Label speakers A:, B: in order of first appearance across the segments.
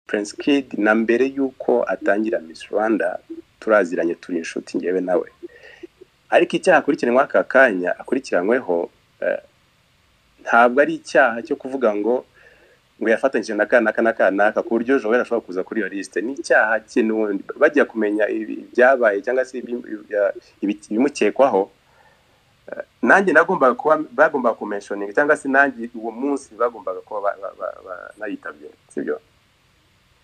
A: Prince Kid na mbere y'uko atangira Miss Rwanda turaziranye turi inshuti ngewe nawe ariko icyaha akurikiranwa aka kanya akurikiranyweho eh, ntabwo ari icyaha cyo kuvuga ngo ngo yafatanyije na kanaka na kanaka ku buryo Joel ashobora kuza kuri iyo lisite ni icyaha kinundi bajya kumenya ibi- ibyabaye cyangwa se ibi- ibi- ibi- ibimukekwaho Eh, nanjye nagombaga kuba bagombaga kumentioninga cyangwa se nanjye uwo munsi bagombaga kuba ba- ba- ba- ba- nayitabye sibyo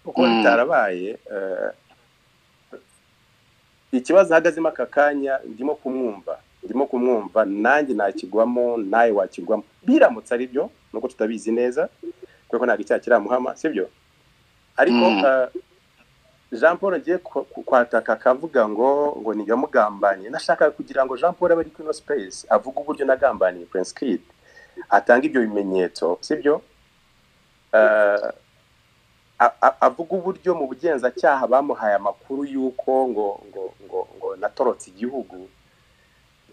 A: kuko
B: Mm.
A: bitarabaye eh, ikibazo ahagazemo aka kanya ndimo kumwumva ndimo kumwumva nanjye nakigwamo nawe wakigwamo biramutse ari byo nuko tutabizi neza kuko ntabwo icyaha kiramuhama sibyo ariko
B: Mm.
A: eh, jean paul agiye ku- ku- kwataka akavuga ngo ngo niyamugambaniye nashakaga kugira ngo jean paul abe ari kuri ino space avuge uburyo nagambaniye prince kid atanga ibyo bimenyetso sibyo Eh, a- a- avuga uburyo mu bugenzacyaha bamuhaye amakuru y'uko ngo ngo ngo ngo natorotse igihugu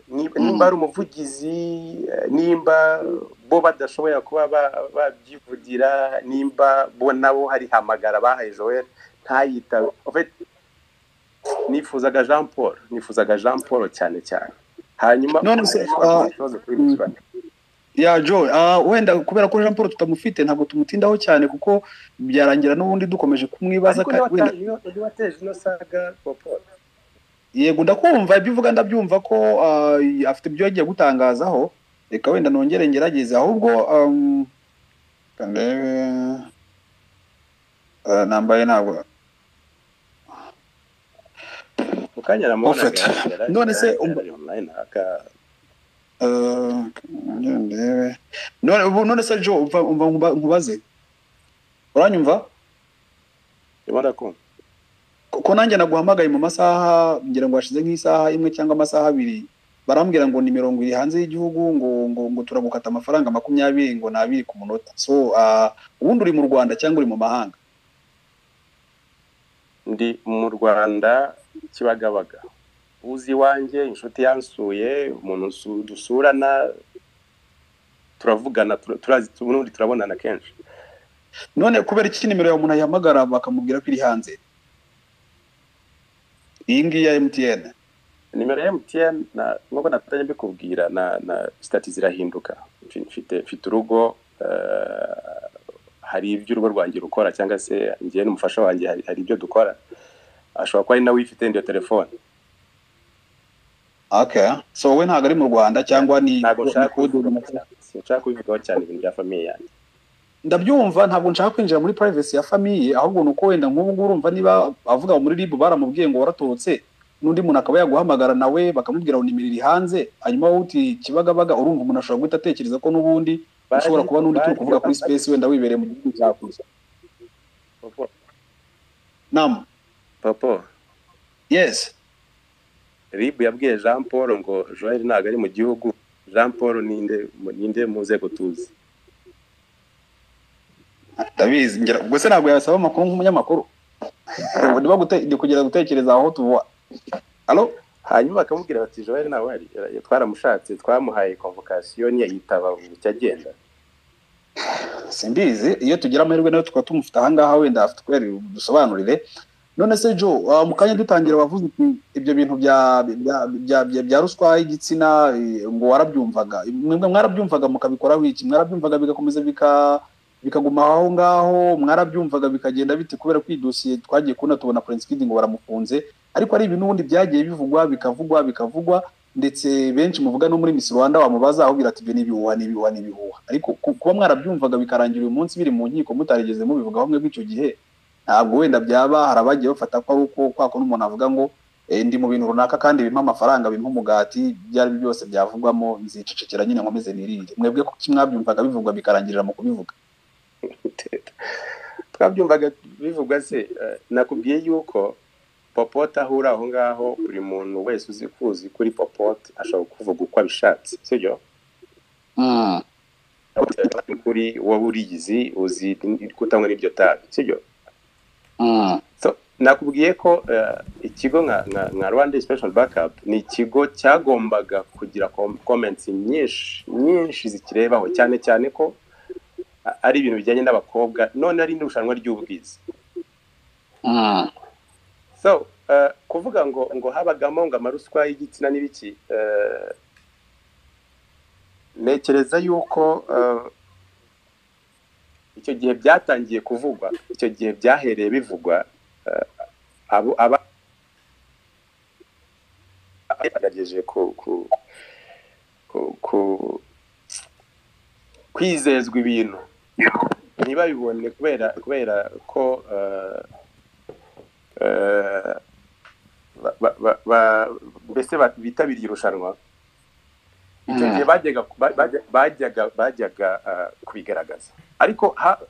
A: Ni-
B: Mm.
A: nimba ari umuvugizi eh, nimba bo badashoboye kuba ba- babyivugira nimba bo nabo hari hamagara bahaye joel ntayitabe En fait, nifuzaga jean paul nifuzaga jean paul cyane cyane hanyuma
B: None se,
A: ashobora kugira
B: ah,
A: ikibazo kuri
B: mm.
A: Miss Rwanda.
B: ya jo ah, wenda kubera ko jean paul tutamufite ntabwo tumutindaho cyane kuko byarangira n'ubundi dukomeje kumwibaza
A: Ariko
B: ka-
A: niba
B: wenda
A: ata- niba- niba ateje ino saga popo
B: yego ndakumva ibyo uvuga ndabyumva ko ah, afite ibyo yagiye gutangazaho reka wenda nongere ngerageze ahubwo um, reka ndebe Ah, nambaye ntabwo
A: mu kanya
B: Prophet. None se, um-
A: online aka
B: Ah, nongere ndebe none ubu- none se jo umva- umva nkuba- nkubaze uranyumva
A: ndimo ndakumva
B: kuko nanjye naguhamagaye mu masaha ngira ngo hashize nk'isaha imwe cyangwa amasaha abiri barambwira ngo ni mirongo iri hanze y'igihugu ngo ngo ngo turagukata amafaranga makumyabiri ngo ni abiri ku munota so ah, ubundi uri mu rwanda cyangwa uri mu mahanga
A: ndi mu rwanda kibagabaga uzi iwanjye inshuti yansuye umuntu nsu- dusurana turavugana tura- turazi n'ubundi turabonana kenshi
B: none kubera iki nimero yawe umuntu ayihamagara bakamubwira ko iri hanze iyi ngiyi ya mtn
A: nimero ya mtn na- nk'uko natangiye mbikubwira na na sitati zirahinduka Mfi- mfite mfite urugo eh, hari ibyo urugo rwanjye rukora cyangwa se njyewe n'umufasha wanjye hari, hari ibyo dukora ashobora kuba ari nawe uyifite iyo telefone
B: okay so wowe ntabwo ari mu rwanda cyangwa ni
A: ntabwo nshaka
B: ni-
A: kubivugaho- sinshaka kubivugaho cyane ibintu bya famiye yanjye
B: ndabyumva ntabwo nshaka kwinjira muri privacy ya famiye ahubwo ni uko wenda nk'ubu ngubu urumva niba avuga ngo muri rib baramubwiye ngo waratorotse n'undi muntu akaba yaguhamagara nawe bakamubwira ngo nimero iri hanze hanyuma wowe uti kibagabaga urumva umuntu ashobora guhita atekereza ko n'ubundi ushobora kuba n'undi turi kuvuga kuri space wenda wibereye mu gihugu cya kuza
A: Popo,
B: nam
A: Popo,
B: yes
A: rib yabwiye jean paul ngo joel ntabwo ari mu gihugu jean paul ninde ninde mu nzego tuzi
B: ndabizi ngira ubwo se ntabwo yasaba amakuru nk'umunyamakuru Ubu niba gute- ndi kugira gutekereza aho tuvuga alo
A: hanyuma bakamubwira bati joel ntabwo ari twaramushatse twamuhaye konvokasiyo ntiyayitaba bucya agenda
B: simbizi iyo tugira amahirwe nayo tukaba tumufite ahangaha wenda afite kubera dusobanurire none se jo ah, mu kanya dutangira wavuze uti ibyo bintu bya bya- bya- bya- bya ruswa y'igitsina eh, ngo warabyumvaga mwebwe mwarabyumvaga mukabikoraho iki mwarabyumvaga bigakomeza bika bikaguma aho ngaho mwarabyumvaga bikagenda bite kubera ko iyi dosiye twagiye kubona tubona Prince Kid ngo baramufunze ariko ari ibintu ubundi byagiye bivugwa bikavugwa bikavugwa ndetse benshi muvuga no muri Miss Rwanda wamubaza ahubwira ati ibyo ni ibihuha ni ibihuha ni ibihuha ariko ku- kuba mwarabyumvaga bikarangira uyu munsi biri mu nkiko mutarigeze mubivugaho mwebwe icyo gihe ntabwo wenda byaba hari abagiye bafata ko ari uko kwa kuno umuntu avuga ngo eh, ndi mu bintu runaka kandi bimpa amafaranga bimpa umugati ibyo ari byo byose byavugwamo nzicecekera nyine nkomeze nirinde mwebwe kuki mwarabyumvaga bivugwa bikarangirira mu kubivuga
A: twabyumvaga bivugwa se eh, nakubwiye yuko popote ahura aho ngaho buri muntu wese uzi kuzi kuri popote ashobora kuvuga uko abishatse sibyo kuri wowe uriyizi uzi kutanywa n'iryo tabi sibyo So, nakubwiye ko eh, ikigo nka, nka, nka Rwanda Inspection Backup ni ikigo cyagombaga kugira com- comments nyinshi nyinshi zikirebaho cyane cyane ko a- ari ibintu bijyanye n'abakobwa none ari n'irushanwa ry'ubwiza so eh, kuvuga ngo ngo habagamo ngo amaruswa y'igitsina n'ibiki eh, ntekereza yuko eh, icyo gihe byatangiye kuvugwa icyo gihe byahereye bivugwa eh, abo aba bagerageje ku ku ku- ku- kwizezwa ibintu ntibabibone kubera kubera ko eh, eh, ba- ba- ba- ba- mbese ba- bitabiriye irushanwa icyo gihe bajyaga ba- bajya- bajyaga bajyaga eh, kubigaragaza ariko ha-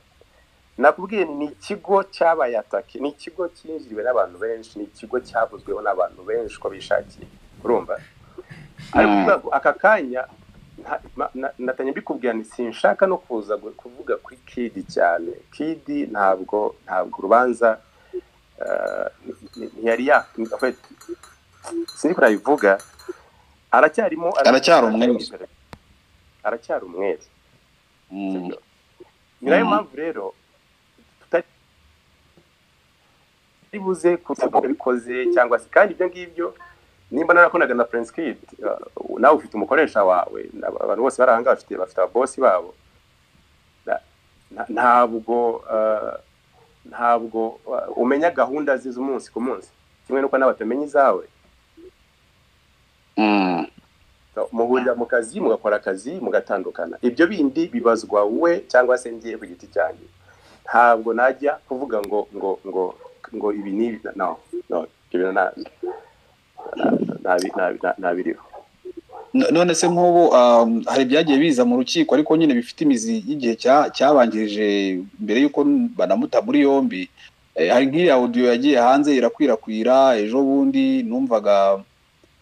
A: nakubwiye ni ikigo cyabaye atake ni ikigo cyinjiriwe n'abantu benshi ni ikigo cyavuzweho n'abantu benshi ko bishakiye urumva ariko
B: Mm.
A: ubwa- aka kanya nta- ma- na- natanye mbikubwira nti sinshaka no kuza gu- kuvuga kuri kidi cyane kidi ntabwo ntabwo urubanza eh, ni- ntiyari ya sinzi ko nabivuga aracyarimo
B: Aracyari umwere.
A: aracyari umwere
B: Mm.
A: ni nayo
B: Mhm.
A: mpamvu rero tutari buze kubikoze cyangwa se kandi ibyo ngibyo nimba narakonaga na prince kid uh, nawe ufite umukoresha wawe n'aba- abantu bose bari ahangaha bafite bafite ababosi babo Na- na- ntabwo uh, ntabwo uh, umenya gahunda ze z'umunsi ku munsi kimwe n'uko nawe atamenya izawe
B: Mm.
A: So, muhurira mu kazi mugakora akazi mugatandukana ibyo bindi bibazwa we cyangwa se ngiye ku giti cyanjye ntabwo najya kuvuga ngo ngo ngo ngo ibi n'ibi no no ibyo bintu nta- nta- nta- ntabiriho
B: No- none se nk'ubu um, hari ibyagiye biza mu rukiko ariko nyine bifite imizi y'igihe cya- cyabanjirije mbere y'uko banamuta muri yombi Eh, hari nk'iriya audio yagiye hanze irakwirakwira ejo bundi numvaga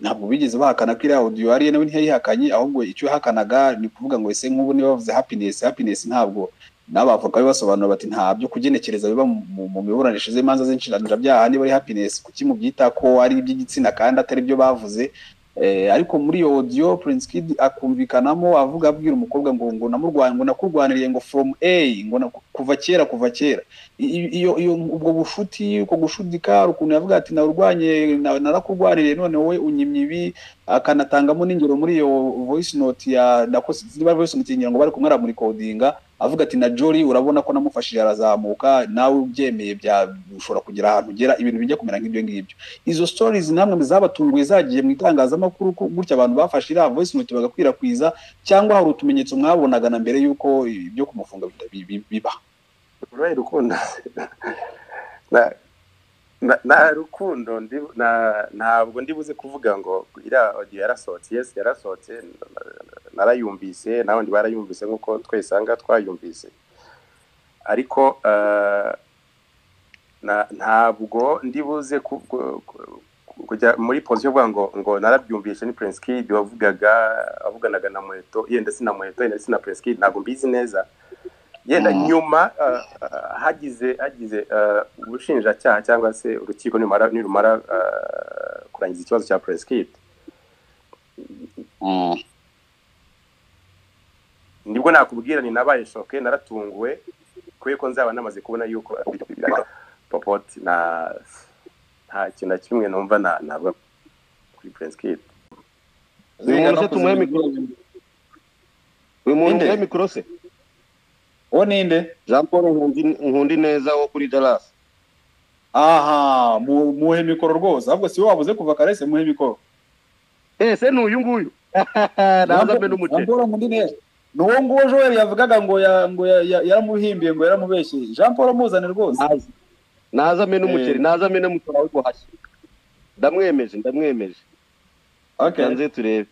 B: ntabwo bigeze bahakana ko iriya audio ariyo nawe ntiyayihakanye ahubwo icyo yahakanaga ni ukuvuga ngo ese nk'ubu niba bavuze happiness happiness ntabwo n'abavoka be basobanura bati nta byo kugenekereza biba mu- mu mu miburanishije z'imanza z'inshinanirabyaha niba ari happiness kuki mubyita ko ari iby'igitsina kandi atari byo bavuze Eh, ariko muri iyo audio Prince Kid akumvikanamo avuga abwira umukobwa ngo ngo namurwanya ngo nakurwaniriye ngo from A ngo naku- kuva kera kuva kera I- i- iyo iyo ubwo bushuti uko gushudika ukuntu yavuga ati narwanye na- narakurwaniriye none wowe unyimye ibi akanatangamo n'ingero muri iyo voice note ya ndakoze niba voice note ngira ngo bari kumwe aramurikodinga avuga ati na Jory urabona ko namufashije arazamuka nawe ubyemeye bya ushobora kugera ahantu ugera ibintu bijya kumera nk'ibyo ngibyo izo stories namwe zabatunguye zagiye mu itangazamakuru ko gutya abantu bafashe iriya voice note bagakwirakwiza cyangwa hari utumenyetso mwabonaga na mbere y'uko ibyo kumufunga bita- bi- bi- biba
A: urubaye rukundo na- na- nta rukundo ndi- na- ntabwo ndibuze kuvuga ngo iriya audio yarasohotse yes yarasohotse narayumvise n'abandi barayumvise nk'uko twese aha ngaha twayumvise ariko eh, na- ntabwo ndibuze ku- ku- ku- kujya muri posiyo yo kuvuga ngo ngo narabyumvise ni prince kid wavugaga avuganaga na muheto yenda si na muheto yenda si na prince kid ntabwo mbizi neza yenda
B: Mhm.
A: nyuma ah, ah, hagize hagize ah, ubushinjacyaha cyangwa se urukiko nirumara nirumara ah, kurangiza ikibazo cya prince kid nibwo nakubwira ni nabaye shoke naratunguwe kubera ko nzaba namaze kubona yuko popoti na nta kintu na kimwe numva na- navuga kuri prince kid
C: uyu muntu se tumuhe mikoro uyu muntu
B: Ninde?
C: tumuhe mikoro se
B: uwo ninde
C: jean paul Nkundi- nkundi neza wo kuri darasi
B: aha mu- muhe mikoro rwose ahubwo si we wabuze kuva karese muhe mikoro
C: ese ni uyu nguyu naza mbe
B: Jean
C: n'umuceri
B: Paul Mundine, ni uwo nguwo Joel yavugaga ngo ya- ngo ya- ya- yaramuhimbiye ngo yaramubeshye jean paul muzane rwose
C: Naza. naza mbe n'umuceri
B: Eh.
C: naza mbe n'umuceri wawe guhashya ndamwemeje ndamwemeje
B: okay
C: kanze turebe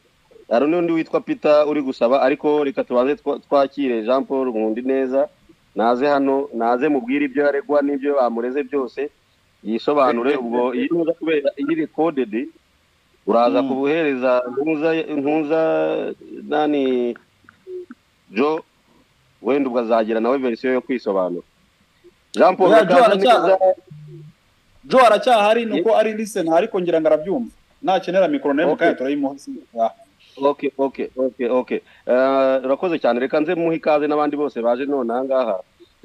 C: hari n'undi witwa peter uri gusaba ariko reka tubanze twa- twakire jean paul nkundi neza naze hano naze mubwire ibyo yaregwa n'ibyo bamureze byose yisobanure ubwo iyo uza kubera iyi rekodedi uraza
B: Mm.
C: kubuhereza ntuza ntuza nani jo wenda ubwo azagira nawe verisiyo yo kwisobanura jean paul
B: Oya, Jo
C: reka nza
B: aracyaha.
C: neza-
B: jo aracyahari ni uko ari lisena ariko ngira ngo arabyumva nakenera mikoro nayo mu
C: Okay.
B: kanya turayimuha Ah.
C: okay okay okay okay Eh, urakoze cyane reka nze muhe ikaze n'abandi bose baje none aha ngaha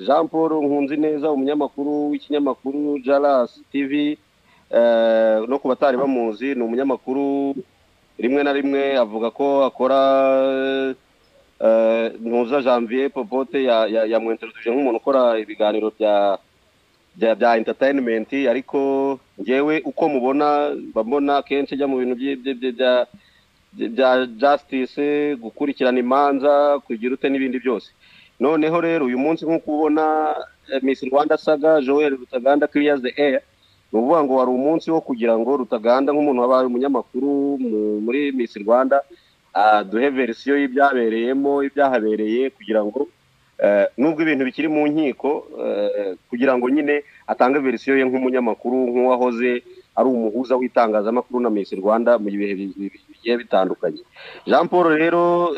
D: jean paul nkunzi neza umunyamakuru w'ikinyamakuru jarasi tivi no ku batari bamuzi ni umunyamakuru rimwe na rimwe avuga ko akora ntuza janvier popote yamwenteruje nk'umuntu ukora ibiganiro bya bya bya entertainment ariko ngewe uko mubona mbona akenshi ajya mu bintu bya bya justice gukurikirana imanza kugira ute n'ibindi byose noneho rero uyu munsi nk'uko ubona miss rwanda saga joel rutaganda clears the air ni ukuvuga ngo wari umunsi wo kugira ngo rutaganda nk'umuntu wabaye umunyamakuru muri miss rwanda duhe verisiyo y'ibyabereyemo ibyahabereye kugira ngo nubwo ibintu bikiri mu nkiko kugira ngo nyine atange verisiyo ye nk'umunyamakuru nk'uwahoze ari umuhuza w'itangazamakuru na misi rwanda mu bihe bigiye bitandukanye jean paul rero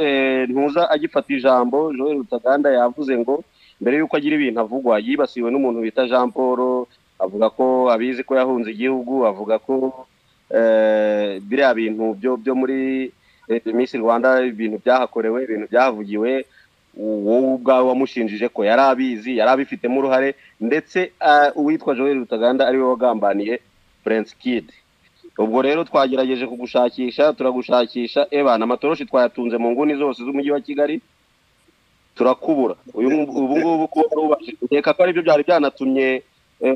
D: ntuza agifata ijambo joel rutaganda yavuze ngo mbere y'uko agira ibintu avugwa yibasiwe n'umuntu bita jean paul avuga ko abizi ko yahunze igihugu avuga ko biriya bintu byo muri misi rwanda ibintu byahakorewe ibintu byahavugiwe wowe ubwawe wamushinjije ko yari abizi yari abifitemo uruhare ndetse uwitwa joel rutaganda ariwe wagambaniye furensi kidi ubwo rero twagerageje kugushakisha turagushakisha ebana amatoroshi twayatunze mu nguni zose z'umujyi wa kigali turakubura ubu ngubu kuba warubashije reka ko aribyo byari byanatumye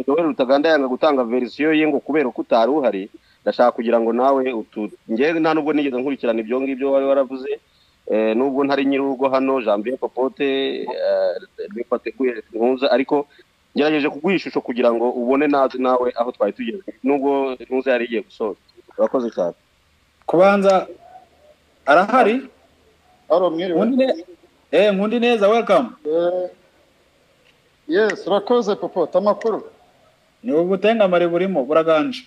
D: joel rutaganda yanga gutanga verisiyo ye ngo kubera ko utari uhari ndashaka kugira ngo nawe ngewe nta nubwo nigeze nkurikirana ibyo ngibyo wari waravuze nubwo ntari nyir'urugo hano jambier popote rwipateguye ntuza ariko ngerageje kuguha ishusho kugira ngo ubone nawe aho twari tugeze nubwo ntuza yari igiye gusoza urakoze cyane
B: kubanza arahari nkundi neza welcome
E: yesi urakoze popote amakuru
B: ni ubutengamare burimo buraganje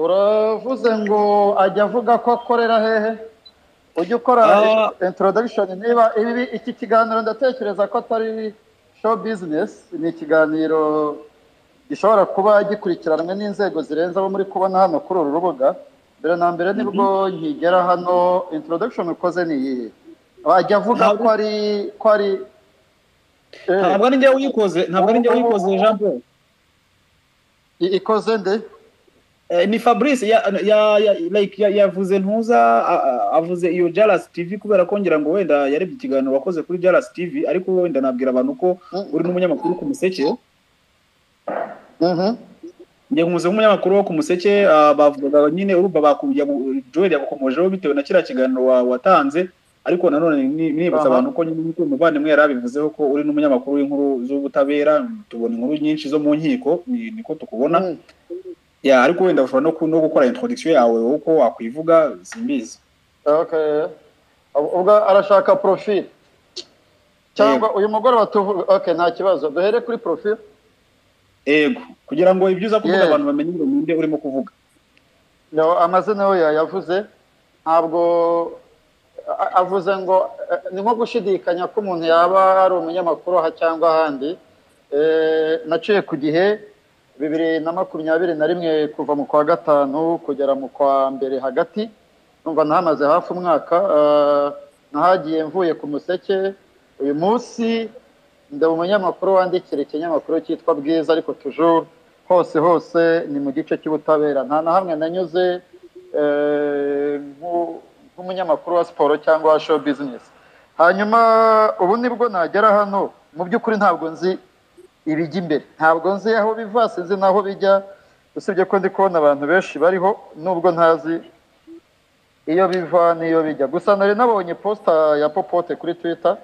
E: uravuze ngo ajya avuga ko akorera hehe ujya ukora introduction niba ibi iki kiganiro ndatekereza ko atari show business ni ikiganiro gishobora kuba gikurikiranwe n'inzego zirenze abo muri kubona hano kuri uru rubuga mbere na mbere nibwo nkigera hano introduction ukoze ni iyihe wajya avuga ko ari ko ari
B: ntabwo ari njyewe uyikoze ntabwo ari njyewe uyikoze jean paul
E: ikoze nde
B: ni fabrice yavuze ntuza avuze iyo jarasi tivi kubera ko ngira ngo wenda yarebye ikiganiro wakoze kuri jarasi tivi ariko wenda nabwira abantu ko uri n'umunyamakuru ku museke njye nkuze nk'umunyamakuru wo ku museke bavugaga nyine urumva bakubye joel yagukomojeho bitewe na kiriya kiganiro watanze ariko nanone nibutsa abantu ko nyine nk'uko umuvandimwe yari abivuzeho ko uri n'umunyamakuru w'inkuru z'ubutabera tubona inkuru nyinshi zo mu nkiko niko tukubona ya ariko wenda ushobora no gukora introduction yawe uko wakwivuga simbizi
E: ubwo arashaka profil cyangwa uyu mugore okay nta kibazo duhere kuri profil
B: yego kugira ngo ibyo uza kuvuga abantu bamenye ngo ninde urimo kuvuga
E: amazina yo yayavuze ntabwo avuze ngo ni nko gushidikanya ko umuntu yaba ari umunyamakuru aha cyangwa ahandi naciye ku gihe bibiri na makumyabiri na rimwe kuva mu kwa gatanu kugera mu kwa mbere hagati numva nahamaze hafi umwaka nahagiye mvuye ku museke uyu munsi ndeba umunyamakuru wandikira ikinyamakuru cyitwa bwiza ariko tujuru hose hose ni mu gice cy'ubutabera nta na hamwe nanyuze nk'umunyamakuru wa siporo cyangwa wa show bizinesi hanyuma ubu nibwo nagera hano mu by'ukuri ntabwo nzi ibijya imbere ntabwo nzi aho biva sinzi n'aho bijya usibye ko ndi kubona abantu benshi bariho nubwo ntazi iyo biva n'iyo bijya gusa nari nabonye posita ya popote kuri twita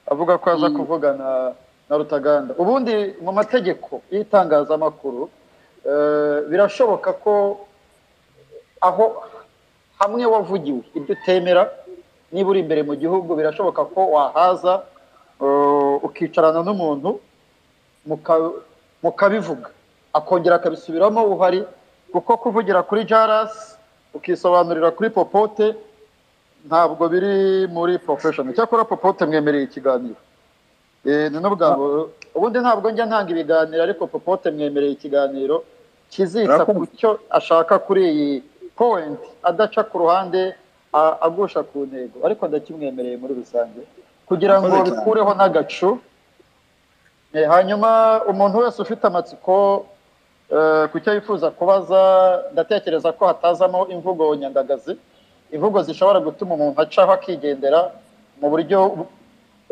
E: avuga ko aza kuvugana na rutaganda ubundi mu mategeko y'itangazamakuru birashoboka ko aho hamwe wavugiwe ibyo utemera niba uri imbere mu gihugu birashoboka ko wahaza ukicarana n'umuntu mukabivuga akongera akabisubiramo uhari kuko kuvugira kuri jarasi ukisobanurira kuri popote ntabwo biri muri porofeshoni cyakora popote mwemereye ikiganiro ni n'ubwabo ubundi ntabwo njya ntanga ibiganiro ariko popote mwemereye ikiganiro kizita ku cyo ashaka kuri iyi powenti adaca ku ruhande agusha ku ntego ariko ndakimwemereye muri rusange kugira ngo bikureho n'agacu Eh, hanyuma umuntu wese ufite amatsiko eh, ku cyo yifuza kubaza ndatekereza ko hatazamo imvugo nyandagazi imvugo zishobora gutuma umuntu acaho akigendera mu buryo bu-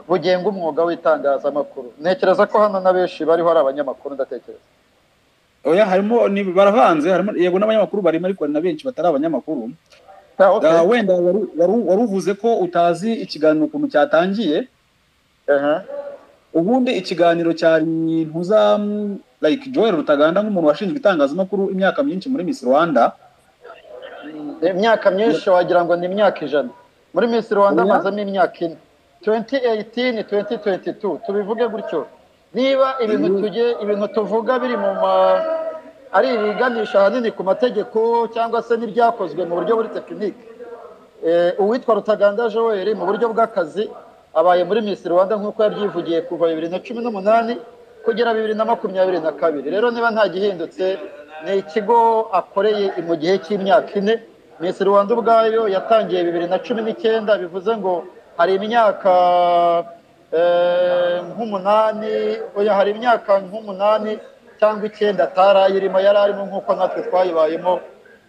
E: bugenga umwuga w'itangazamakuru ntekereza ko hano na benshi bariho ari abanyamakuru ndatekereza
B: oya harimo ni- baravanze harimo yego n'abanyamakuru barimo ariko hari na benshi batari abanyamakuru
E: Ah, okay.
B: Ah, wenda wari- wari- wari uvuze ko utazi ikiganiro ukuntu cyatangiye
E: Aha.
B: ubundi ikiganiro cyari ntuza mm, like joel rutaganda nk'umuntu washinzwe itangazamakuru imyaka myinshi muri miss rwanda
E: Ni imyaka myinshi wagira ngo ni imyaka ijana muri miss rwanda
B: Oya.
E: amazemo imyaka ine 2018 2022 tubivuge gutyo niba ibintu
B: Mhm.
E: tuge ibintu tuvuga biri mu ma ari ibiganisha ahanini ku mategeko cyangwa se n'ibyakozwe mu buryo buri tekinike Eh, uwitwa rutaganda joel mu buryo bw'akazi abaye muri miss rwanda nk'uko yabyivugiye kuva bibiri na cumi n'umunani kugera bibiri na makumyabiri na kabiri rero niba nta gihindutse ni ikigo akoreye mu gihe cy'imyaka ine miss rwanda ubwayo yatangiye bibiri na cumi n'icyenda bivuze ngo hari imyaka eh, nk'umunani oya hari imyaka nk'umunani cyangwa icyenda atari ayirimo yari arimo nk'uko natwe twayibayemo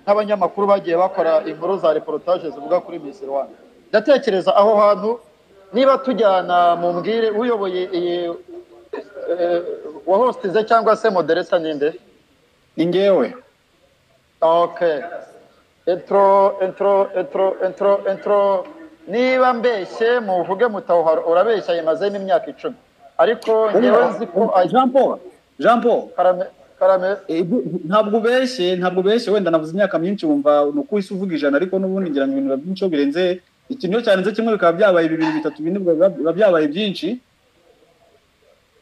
E: n'abanyamakuru bagiye bakora inkuru za reportage zivuga kuri Miss Rwanda ndatekereza aho hantu niba tujyana mu mbwire uyoboye iyi eh, wa hostize cyangwa se moderator ninde
B: ni ngewe
E: okay intro intro intro intro intro niba mbeshye muvuge mutawuhara urabeshya yimazemo imyaka icumi ariko ngewe nzi ko
B: jean paul jean paul
E: karame karame
B: Eh, ibyo- ntabwo ubeshye ntabwo ubeshye wenda navuze imyaka myinshi wumva ni uko uhise uvuga ijana ariko n'ubundi ngira ngo ibintu biba byinshi iyo birenze ikintu iyo cyarenze kimwe bikaba byabaye bibiri bitatu bine biba biba byabaye byinshi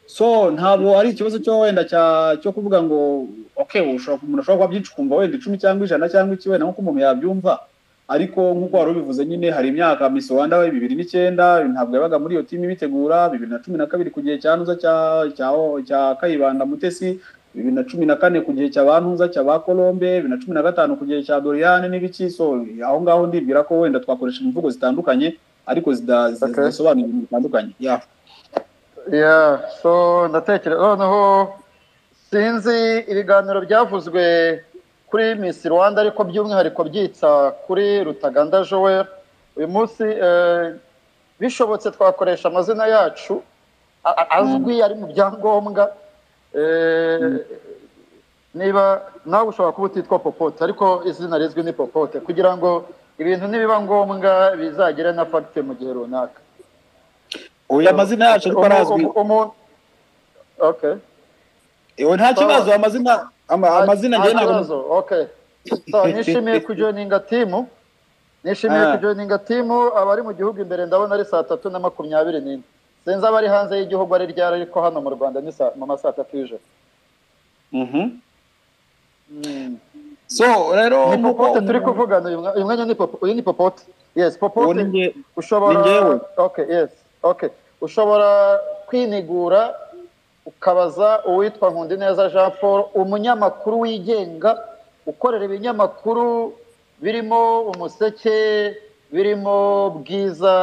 B: so ntabwo ari ikibazo cyo wenda cya- cyo kuvuga ngo ok ushobora- umuntu ashobora kuba byinshi ukumva wenda icumi cyangwa ijana cyangwa iki wenda nk'uko umuntu yabyumva ariko nk'uko wari ubivuze nyine hari imyaka Miss Rwanda we bibiri n'icyenda ntabwo yabaga muri iyo timu ibitegura bibiri na cumi na kabiri ku gihe cya Ntuza cya cya cya Kayibanda Mutesi bibiri na cumi na kane ku gihe cya ba Ntuza cya ba Colombe bibiri na cumi na gatanu ku gihe cya Doriane n'ibiki so aho ngaho ndibwira ko wenda twakoresha imvugo zitandukanye ariko zida-
E: Okay.
B: zidasobanura ibintu bitandukanye yeah.
E: Yeah, so ndatekereza noneho sinzi ibiganiro byavuzwe kuri Miss Rwanda ariko by'umwihariko byitsa kuri Rutaganda Joel uyu munsi eh, bishobotse twakoresha amazina yacu a- a- azwi ari mu byangombwa Eh, niba nawe ushobora kuba utitwa popote ariko izina rizwi ni popote kugira ngo ibintu nibiba ngombwa bizagire na fagite mu gihe runaka
B: Oya amazina yacu ariko arazwi
E: Umu- umu- okay.
B: Ewe nta kibazo amazina ama- amazina
E: Nta
B: njye ntabwo
E: kibazo, okay. So, nishimiye kujoininga timu nishimiye
B: Ah.
E: kujoininga timu abari mu gihugu imbere ndabona ari saa tatu na makumyabiri n'ine sinzi abari hanze y'igihugu ari ryari ariko hano mu rwanda ni saa- mu ma saa tatu y'ijoro
B: Mhm.
E: Mm.
B: so rero
E: ni
B: nk'uko-
E: popote turi kuvugana uyu mwa- uyu mwanya ni popo- uyu ni popote yes
B: Uwo
E: popote
B: ni njye- Ni
E: ushobora
B: njyewe.
E: okay yes okay ushobora kwinigura ukabaza uwitwa nkundineza jean paul umunyamakuru wigenga ukorera ibinyamakuru birimo umuseke birimo bwiza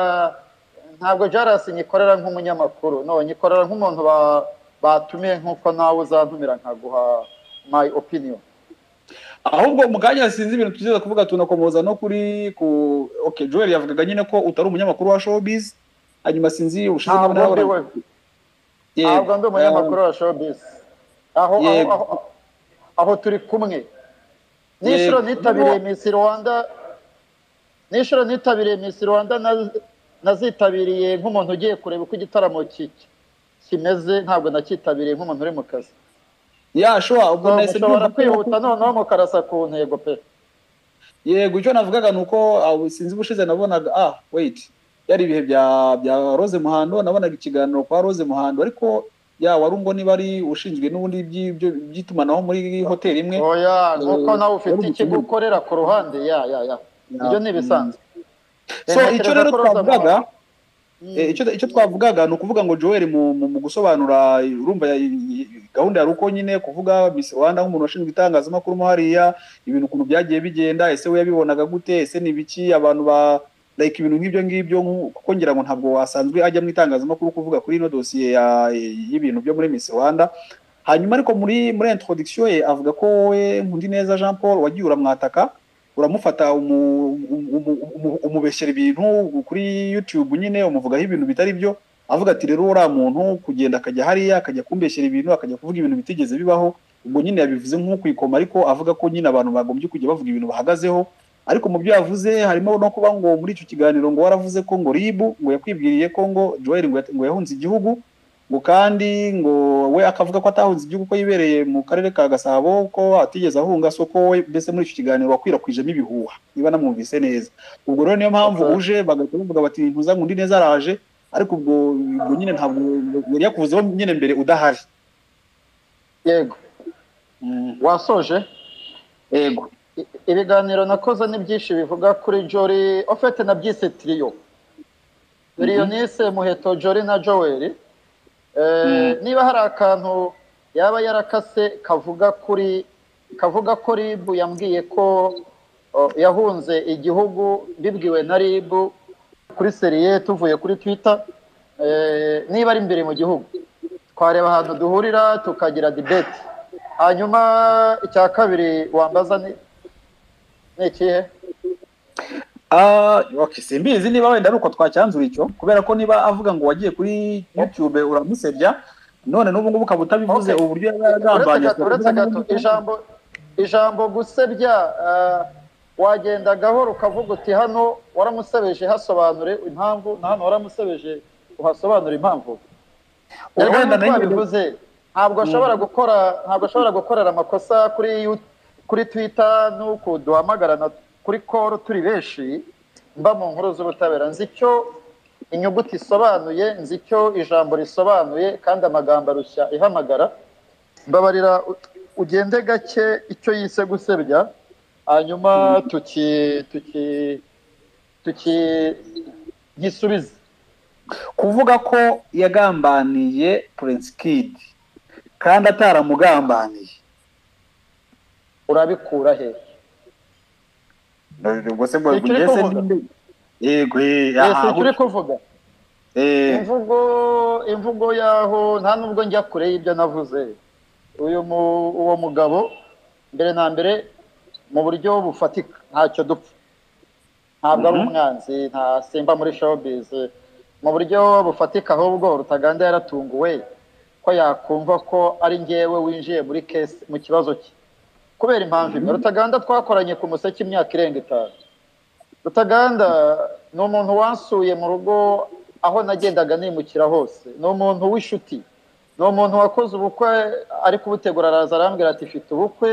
E: ntabwo jarasi nyikorera nk'umunyamakuru no nyikorera nk'umuntu ba- batumiye nk'uko nawe uzantumira nkaguha my opinion
B: ahubwo mu kanya sinzi ibintu tugeze kuvuga tunakomoza no kuri ku okay Joel yavugaga nyine ko utari umunyamakuru wa showbiz hanyuma sinzi ubushize
E: Ntabwo
B: nkabona
E: ndi
B: yabona-
E: we.
B: Yego.
E: ntabwo ndi umunyamakuru wa showbiz aho aho-
B: Yego.
E: aho- aho turi kumwe n'inshuro
B: Yego.
E: nitabiriye miss rwanda n'inshuro nitabiriye miss rwanda naz- nazitabiriye nk'umuntu ugiye kureba uko igitaramo ki- ki- kimeze ntabwo nakitabiriye nk'umuntu uri mu kazi
B: ya shora ubwo
E: So,
B: nahise
E: mushobora
B: numva ko-
E: kwihuta noneho mukarasa ku ntego pe
B: yego icyo navugaga ni uko ah, sinzi ubushize nabonaga ah wait yari ibihe bya bya rose muhando nabonaga ikiganiro kwa rose muhando ariko ya wari ungo niba ari ushinzwe n'ubundi by'ibyo- by'itumanaho muri hoteli imwe
E: oya nuko nawe ufite
B: Yego.
E: ikigo ukorera ku ruhande ya ya ya ibyo ni ibisanzwe
B: so icyo rero twavugaga
E: Mm.
B: Eh, icyo icyo twavugaga ni ukuvuga ngo Joel mu mu- mu gusobanura urumva ya- i- gahunda ya ruko nyine kuvuga Miss Rwanda nk'umuntu washinzwe itangazamakuru mo hariya ibintu ukuntu byagiye bigenda ese we yabibonaga gute ese ni biki abantu ba like ibintu nk'ibyo ngibyo nku- kuko ngira ngo ntabwo wasanzwe ajya mu itangazamakuru kuvuga kuri ino dosiye ya- y'ibintu byo muri Miss Rwanda hanyuma ariko muri muri introduction ye avuga ko wowe Nkundineza Jean Paul wagiye uramwataka uramufata umu- umu- umu- umu- umubeshyera ibintu kuri YouTube nyine umuvugaho ibintu bitari byo avuga ati rero uriya muntu kugenda akajya hariya akajya kumbeshyera ibintu akajya kuvuga ibintu bitigeze bibaho ubwo nyine yabivuze nko kwikoma ariko avuga ko nyine abantu bagombye kujya bavuga ibintu bahagazeho ariko mu byo yavuze harimo no kuba ngo muri icyo kiganiro ngo waravuze ko ngo ribu ngo yakwibwiriye ko ngo joel ngo yat- ngo yahunze igihugu ngo kandi ngo we akavuga ko atahunze igihugu ko yibereye mu karere ka gasabo ko atigeze ahunga so ko we mbese muri icyo kiganiro wakwirakwijemo ibihuha niba namwumvise neza ubwo rero niyo mpamvu
E: Aha.
B: uje bagahita bavuga bati ntuzankundi neza araje ariko ubwo ubwo nyine ntabwo yari yakuvuzeho nyine mbere udahari
E: yego wasoje
B: yego
E: I- ibiganiro nakoze ni byinshi bivuga kuri jori ofete nabyise tiriyo tiriyo nise muheto jori na joweri Eh, niba hari akantu yaba yarakase kavuga kuri kavuga ko ribu yambwiye ko o, yahunze igihugu bibwiwe na ribu kuri seriye tuvuye kuri twita niba ari imbere mu gihugu twareba ahantu duhurira tukagira dibeti hanyuma icya kabiri wambaza ni ni ikihe
B: Ah, okay, simbizi niba wenda ari uko twacyanzura icyo kubera ko niba avuga ngo wagiye kuri YouTube uramusebya none n'ubu ngubu ukaba utabivuze
E: Okay.
B: uburyo yaba
E: uretse
B: yaragambanye
E: gato uretse gato ijambo ijambo gusebya ah, wagenda gahoro ukavuga uti hano waramusebeje hasobanure impamvu na hano waramusebeje uhasobanure impamvu
B: Urenda
E: Erega nk'uko
B: na nyine-
E: wabivuze ntabwo ashobora gukora ntabwo ashobora gukorera amakosa kuri yu- kuri twita n'uku duhamagarana kuri koro turi benshi mba mu nkuru z'ubutabera nzi icyo inyuguti isobanuye nzi icyo ijambo risobanuye kandi amagambo arushya ihamagara mbabarira u- ugende gake icyo yise gusebya hanyuma tuki tuki tuki gisubize
B: kuvuga ko yagambaniye Prince Kid kandi ataramugambaniye
E: urabikura he
B: ubwo se ngo
E: Ni icyo uri
B: ese
E: kuvuga?
B: ninde yego eh,
E: ese
B: aha,
E: icyo uri kuvuga
B: eh,
E: imvugo imvugo yaho nta nubwo njya kure y'ibyo navuze uyu mu- uwo mugabo mbere na mbere mu buryo bufatika ntacyo dupfa ntabwo ari
B: Mhm.
E: umwanzi nta simba muri showbiz mu buryo bufatika ahubwo rutaganda yaratunguwe ko yakumva ko ari njyewe winjiye muri kesi mu kibazo cye kubera impamvu imwe rutaganda twakoranye ku museke imyaka irenga itanu rutaganda ni umuntu wansuye mu rugo aho nagendaga nimukira hose ni umuntu w'inshuti ni umuntu wakoze ubukwe ari kubutegura araza arambwira ati fite ubukwe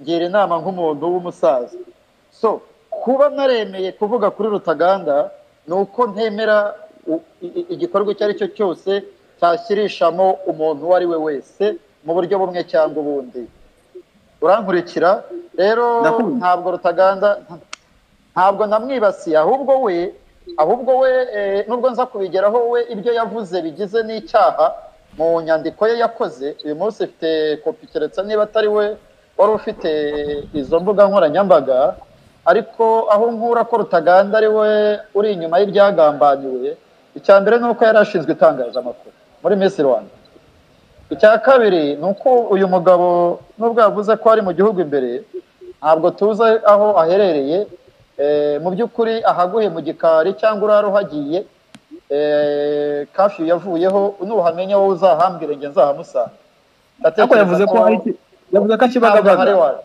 E: ngira inama nk'umuntu w'umusaza so kuba naremeye kuvuga kuri rutaganda ni uko ntemera u- i- i- igikorwa icyo ari cyo cyose cyashyirishamo umuntu uwo ari we wese mu buryo bumwe cyangwa ubundi urankurikira rero
B: Ndakumva.
E: ntabwo rutaganda nta- ntabwo namwibasiye ahubwo we ahubwo we eh, nubwo nza kubigeraho we ibyo yavuze bigize n'icyaha mu nyandiko ye yakoze uyu munsi ifite kopi keretse niba atari we wari ufite izo mbuga nkoranyambaga ariko aho nkura ko rutaganda ari we uri inyuma y'ibyagambaniwe icya mbere ni uko yari ashinzwe itangazamakuru muri Miss Rwanda icya kabiri ni uko uyu mugabo nubwo yavuze ko ari mu gihugu imbere ntabwo tuzi aho aherereye Eh, mu by'ukuri ahaguye mu gikari cyangwa urara uhagiye eh, kafiyu yavuyeho nuhamenya wowe uzahambwire njye nzahamusanga
B: ariko yavuze ko ari yavuze ko akibagabaga
E: ari wawe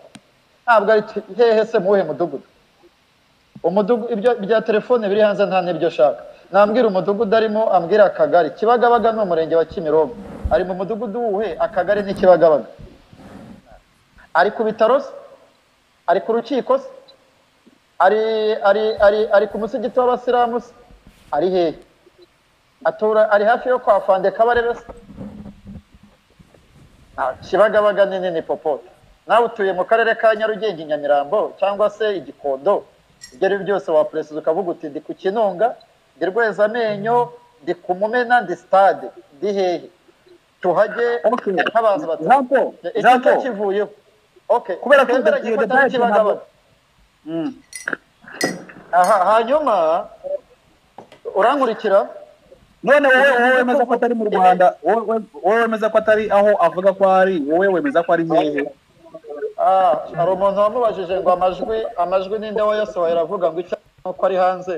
E: ntabwo ari cyo- hehe se muwuhe mudugudu umudugudu ibyo bya telefone biri hanze nta n'ibyo ashaka nambwira umudugudu arimo ambwira akagari kibagabaga ni umurenge wa kimironko ari mu mudugudu wuhe akagari ni kibagabaga ari ku bitaro se ari ku rukiko se ari ari ari ari ku musigiti w'abasilamu se ari hehe atura ari hafi yo kwa fande kabarebe se Ah, kibagabaga ni nini popote nawe utuye mu karere ka nyarugenge i nyamirambo cyangwa se igikondo ibyo ari byo byose waperezida ukavuga uti ndi ku kinunga ndi rwezamenyo ndi ku mumena ndi sitade ndi hehe tuhage
B: Okay. Jean
E: nk'abantu batatu
B: Paul
E: iki
B: Jean
E: cyo
B: Paul
E: kivuyeho Okay,
B: Kubera ko
E: twemeranye
B: iyo
E: ko atari
B: data yacu ntabwo-
E: Kibagabaga.
B: Mm.
E: aha hanyuma
F: urankurikira
B: none wowe wowe wemeza ko atari mu rwanda wowe wowe wemeza ko atari aho avuga ko ari wowe wemeza ko ari hehe
F: Ah, hari umuntu wamubajije ngo amajwi amajwi ninde wayasohoye aravuga ngo icyo azi ni uko ari hanze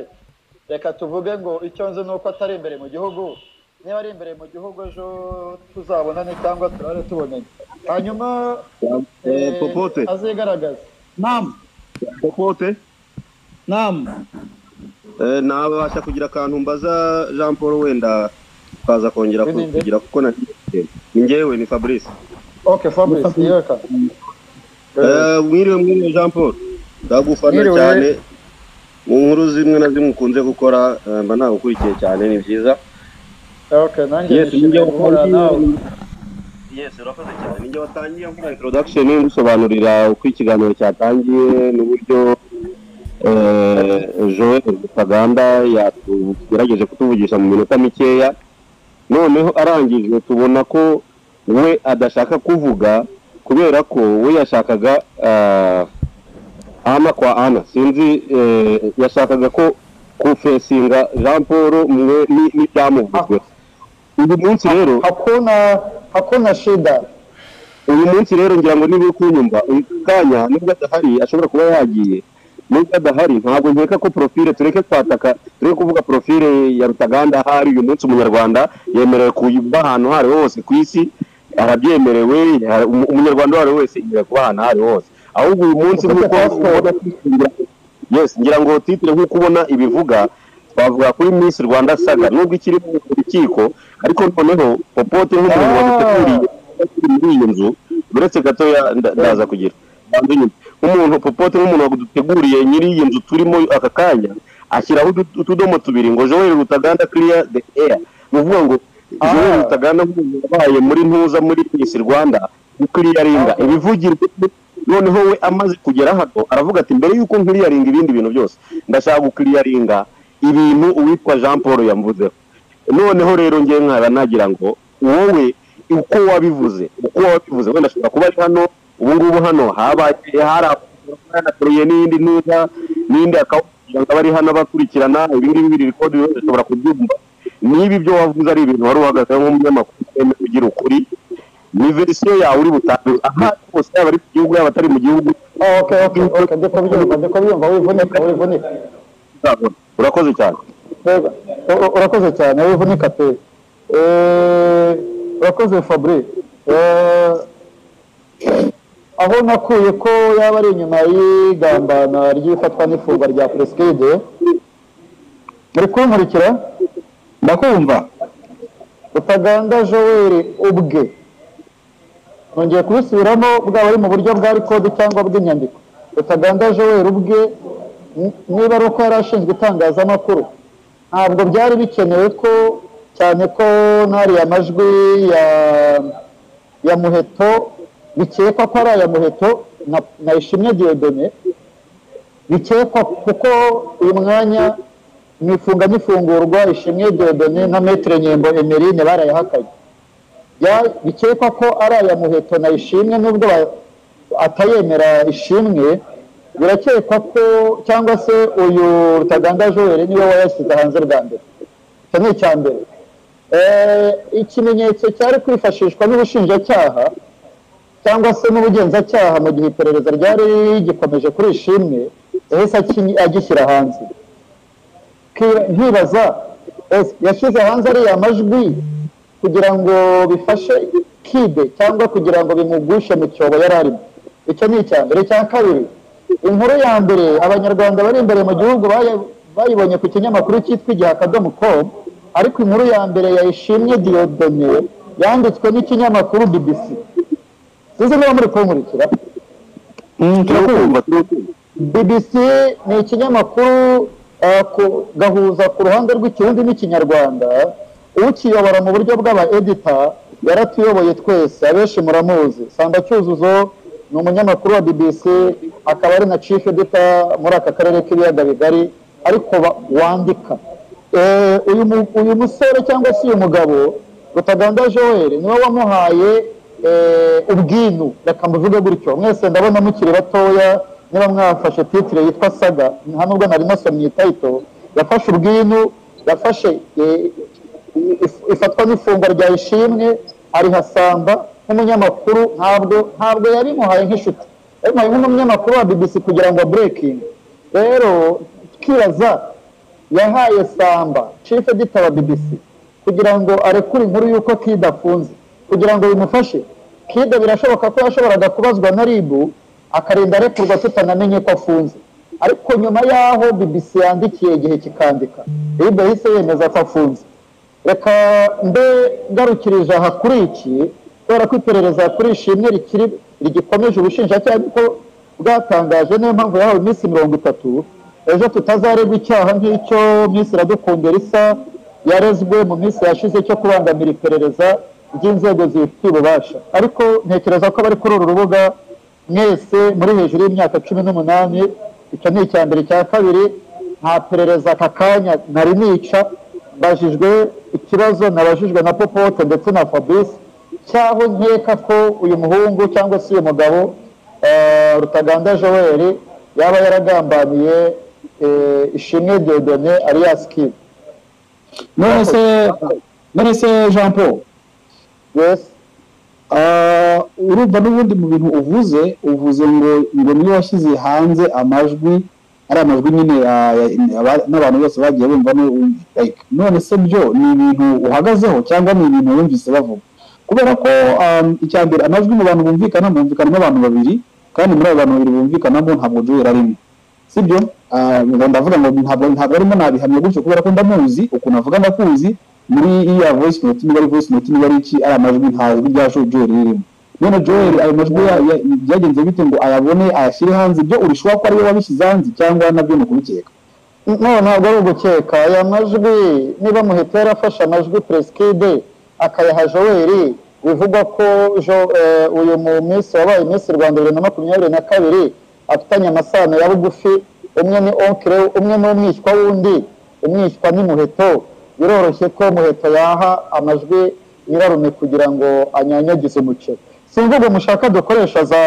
F: reka tuvuge ngo icyo nzi ni uko atari imbere mu gihugu niba ari imbere mu gihugu ejo tuzabonane cyangwa turare tubonanye hanyuma
C: Eh,
F: eh,
C: popote
F: azigaragaze
E: namu
C: popote
E: namu
C: Eh, nabasha kugira akantu mbaza jean paul wenda twaza kongera
F: Ni nde?
C: kugira kuko na ni njyewe ni fabrice
F: ok fabrice yeka
C: Eh, mwiriwe mwiriwe jean paul ndagufana
F: Mwiriwe.
C: cyane mu nkuru zimwe na zimwe ukunze gukora eh, mba nagukurikiye cyane ni byiza
F: ok nanjye
C: yes
F: nishimiye guhura nawe
C: yes urakoze cyane ninjye watangiye nkora introduction ngusobanurira uko ikiganiro cyatangiye n'uburyo eh, Joel Rutaganda yatugerageje kutuvugisha mu minota mikeya noneho arangije tubona ko we adashaka kuvuga kubera ko we yashakaga ah, ana kwa ana sinzi eh, yashakaga ko kufesinga jean paul mwe ni- n'ibyamuvuzwe uyu munsi rero
F: hakuna hakuna shida
C: uyu munsi rero ngira ngo niba uri kunyumva uyu kanya nubwo adahari ashobora kuba yagiye nubwo adahari ntabwo nkeka ko profile tureke kwataka tureke kuvuga profile ya rutaganda ahari uyu munsi umunyarwanda yemerewe kuba ahantu aho ari ho hose ku isi arabyemerewe ya- umu- umunyarwanda uwo ari we wese yemerewe kuba ahantu aho ari ho hose ahubwo uyu munsi
F: Ufite
C: nk'uko
F: passport.
C: yes ngira ngo titire nk'uko ubona ibivuga twavuga kuri miss rwanda saga nubwo ikiri mu rukiko ariko noneho popote nk'umuntu waduteguriye muri iyo nzu uretse gatoya nda- ndaza kugira banza inyuma. nk'umuntu popote nk'umuntu waduteguriye nyiri iyi nzu turimo aka kanya ashyiraho utu- utudomo tubiri ngo joel rutaganda clear the air ni ukuvuga ngo joel
F: Ah.
C: rutaganda nk'umuntu wabaye muri ntuza muri miss rwanda gukiriyaringa
F: Ah.
C: ibivugirwa noneho we amaze kugera hato aravuga ati mbere y'uko nkiriyaringa ibindi bintu byose ndashaka gukiriyaringa ibintu uwitwa jean paul yamvuzeho noneho rero ngewe nkaba nagira ngo wowe uko wabivuze uko wabivuze wenda ashobora kuba ari hano ubu ngubu hano habaye hari abaturutse n'iyindi ntuza n'indi akawugira ngo abari hano abakurikirana ibi ngibi biri rikodi bashobora kubyumva niba ibyo wavuze ari ibintu wari uhagaze nk'umunyamakuru utemewe ugira ukuri ni verisiyo yawe uri butange aha hose yaba ari mu gihugu yaba atari mu gihugu
F: Ah, ok ok ok ndi kubyumva ndi kubyumva wivunika wivunika
C: uzabona urakoze cyane
F: Mbega, u- u- urakoze cyane wivunika pe Eh, urakoze fabri Eh, aho nakuye ko yaba ari inyuma y'igambana ry'ifatwa n'ifungwa rya peresikide muri kunkurikira
E: ndakumva
F: utaganda joel ubwe nongeye kubisubiramo bwaba ari mu buryo bwa rikodi cyangwa bw'inyandiko utaganda joel ubwe n- niba ari uko yari ashinzwe itangazamakuru ntabwo byari bikenewe ko cyane ko n'ariya majwi ya ya muheto bikekwa ko ari aya muheto na, na ishimwe diyodone bikekwa kuko uyu mwanya mu ifunga n'ifungurwa ishimwe diyodone na metero nyembo emerine barayahakanye Ya- bikekwa ko ari aya muheto na ishimwe nubwo ba- atayemera ishimwe birakekwa ko cyangwa se uyu rutaganda joel niwe wayashyize hanze bwa mbere icyo ni icya mbere Eh, ikimenyetso cyari kwifashishwa n'ubushinjacyaha cyangwa se n'ubugenzacyaha mu gihe iperereza ryari rigikomeje kuri ishimwe yahise aki- agishyira hanze Ki- nkibaza ese yashyize hanze ariya majwi kugira ngo bifashe kide cyangwa kugira ngo bimugushe mu cyobo yari arimo icyo ni icya mbere icya kabiri inkuru ya mbere abanyarwanda bari imbere mu gihugu baya- bayibonye ku kinyamakuru cyitwa igihe akadomo komu ariko inkuru ya mbere yayishimye diyodone yanditswe n'ikinyamakuru bbc sinzi niba muri kunkurikira
C: turakumva turakumva
F: BBC ni ikinyamakuru eh, ku- gahuza ku ruhande rw'ikirundi n'ikinyarwanda ukiyobora mu buryo bw'aba edita yaratuyoboye twese abenshi muramuzi samba cyuzuzo ni umunyamakuru wa BBC akaba ari na chief editor muri aka karere k'ibiyaga bigari ariko ba- wandika Eh, uyu mu- uyu musore cyangwa se uyu mugabo Rutaganda Joel niwe wamuhaye eh, ubwinu reka mbivuge gutyo mwese ndabona mukiri batoya niba mwafashe titire yitwa saga nta nubwo nari nasomye itayito yafashe ubwinu yafashe eh, if- ifatwa n'ifungwa rya ishimwe arihasamba nk'umunyamakuru ntabwo ntabwo yarimuhaye nk'inshuti yarimuhaye nk'umunyamakuru wa bbc kugira ngo aburekinge rero tukibaza yahaye samba chief editor wa bbc kugira ngo arekure inkuru y'uko kid afunze kugira ngo bimufashe kid birashoboka ko yashoboraga kubazwa na rib akarinda arekurwa tutanamenye ko afunze ariko nyuma y'aho bbc yandikiye igihe kikandika rib yahise yemeza ko afunze reka mbe ngarukirije aha kuri iki kubera ko iperereza kuri ishimwe rikiri rigikomeje ubushinjacyaha kuko bwatangaje niyo mpamvu yahawe iminsi mirongo itatu ejo tutazaregwa icyaha nk'icyo minsi iradukundira isa yarezwe mu minsi yashize cyo kubangamira iperereza ry'inzego zibifitiye ububasha ariko ntekereza ko abari kuri uru rubuga mwese muri hejuru y'imyaka cumi n'umunani icyo ni icya mbere icya kabiri nta perereza aka kanya nari nica mbajijwe ikibazo nabajijwe na popote ndetse na fabrice cyaho nkeka ko uyu muhungu cyangwa se uyu mugabo eh, rutaganda joel yaba yaragambaniye eh, ishimwe diodone alias kid
B: none se none se jean paul
F: yes
B: ah, urumva n'ubundi mu bintu uvuze uvuze ngo ngo niyo washyize hanze amajwi ari amajwi nyine ya- ya- aba- n'abantu bose bagiye bumva no- like, none se byo ni ibintu uhagazeho cyangwa ni ibintu wumvise bavuga kubera ko um, icya mbere amajwi mu bantu bumvikana bumvikanamo abantu babiri kandi muri abo bantu babiri bumvikanamo ntabwo joel arimo sibyo Ah, ngo ndavuga ngo ntabwo ntabwo arimo nabihamya gutyo kubera ko ndamuzi ukuntu avuga ndakuzi muri iya voice note niba ari voice note niba ari iki ari amajwi nta jwi rya Jo- joel ririmo none joel ayo majwi ya- ya- byagenze bite ngo ayabone ayashyire hanze ibyo urushaho ko ariwe wabishyize hanze cyangwa nabyo ni ukubikeka
F: no ntabwo ari ugukeka aya majwi niba muhita yarafashe amajwi peresikide akayaha joel bivugwa ko Jo- eh, uyu mu minsi wabaye iminsi rwanda bibiri na makumyabiri na kabiri afitanye amasano ya bugufi umwe ni onkire umwe ni umwishywa w'undi umwishywa ni muheto biroroshye ko muheto yaha amajwi nyirarume kugira ngo anyanyagize umuceri sinzi ubwo mushaka dukoresha za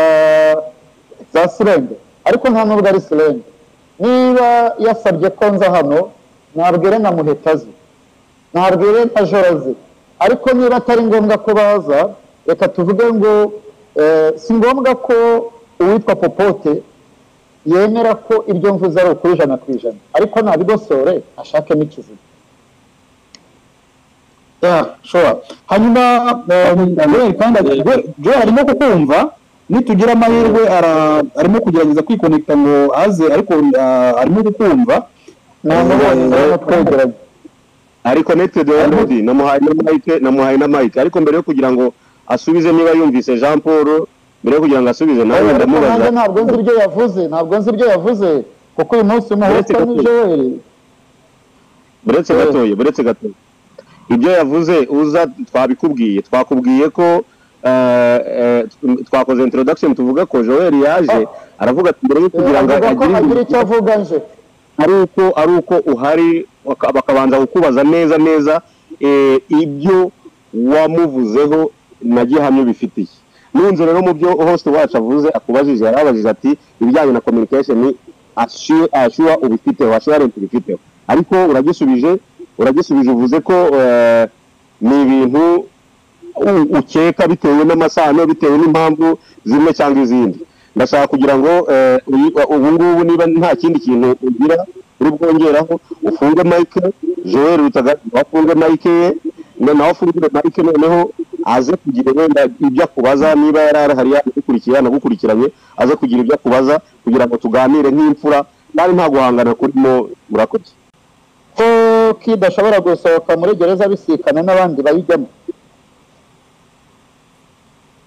F: za sirende ariko nta nubwo ari sirende niba yasabye ko nza hano nabwire na muheta azi ntabwire na joro azi ariko niba atari ngombwa ko baza reka tuvuge ngo eh, si ngombwa ko uwitwa popote yemera ko ibyo mvuze ari ukuri ijana ku ijana ariko nabigosore ashakemo ikiziba
B: yeah, sure. hanyuma eh, joel kandi Joel- joel arimo kukumva nitugira amahirwe ara- arimo kugerageza kwikonekita ngo aze ariko ah, arimo kukumva
F: nta mubonye ndabona twegeranye
C: ariko neti doyarudi namuhaye na mike namuhaye na mike ariko mbere yo kugira ngo asubize niba yumvise jean paul mbere yo kugira ngo asubize nawe
F: ariko nanjye
C: ndamubaza
F: ntabwo nzi ibyo yavuze ntabwo nzi ibyo yavuze kuko uyu munsi umuhota ni joel
C: buretse gatoya buretse gatoya ibyo yavuze uza twabikubwiye twakubwiye ko eh, eh, twakoze introduction tuvuga ko joel yaje aravuga ati mbere yo kugira ngo
F: avuga ko
C: agire
F: agira
C: ibintu
F: icyo avuga nje
C: ari uko ari uko uhari baka- bakabanza kukubaza neza neza eh, ibyo wamuvuzeho na gihamya bifitiye nunze rero mu byo host wacu avuze akubajije yarabajije ati ibijyanye na communication ashu- ashura ubifiteho assurance ubifiteho ariko uragisubije uragisubije uvuze ko eh, ni ibintu u- ukeka bitewe n'amasano bitewe n'impamvu zimwe cyangwa izindi ndashaka kugira ngo eh, uyi- ubu ngubu niba nta kindi kintu ugira uri bwongeraho ufunge mike joel rutaga wafunge mike ye na- nawe afungure mike noneho aze kugira wenda ibyo akubaza niba yari arahari yanagukurikiye yanagukurikiranye aze kugira ibyo akubaza kugira ngo tuganire nk'imfura kandi nta guhangana kurimo murakoze
F: ko kid ashobora gusohoka muri gereza abisikana n'abandi bayijyamo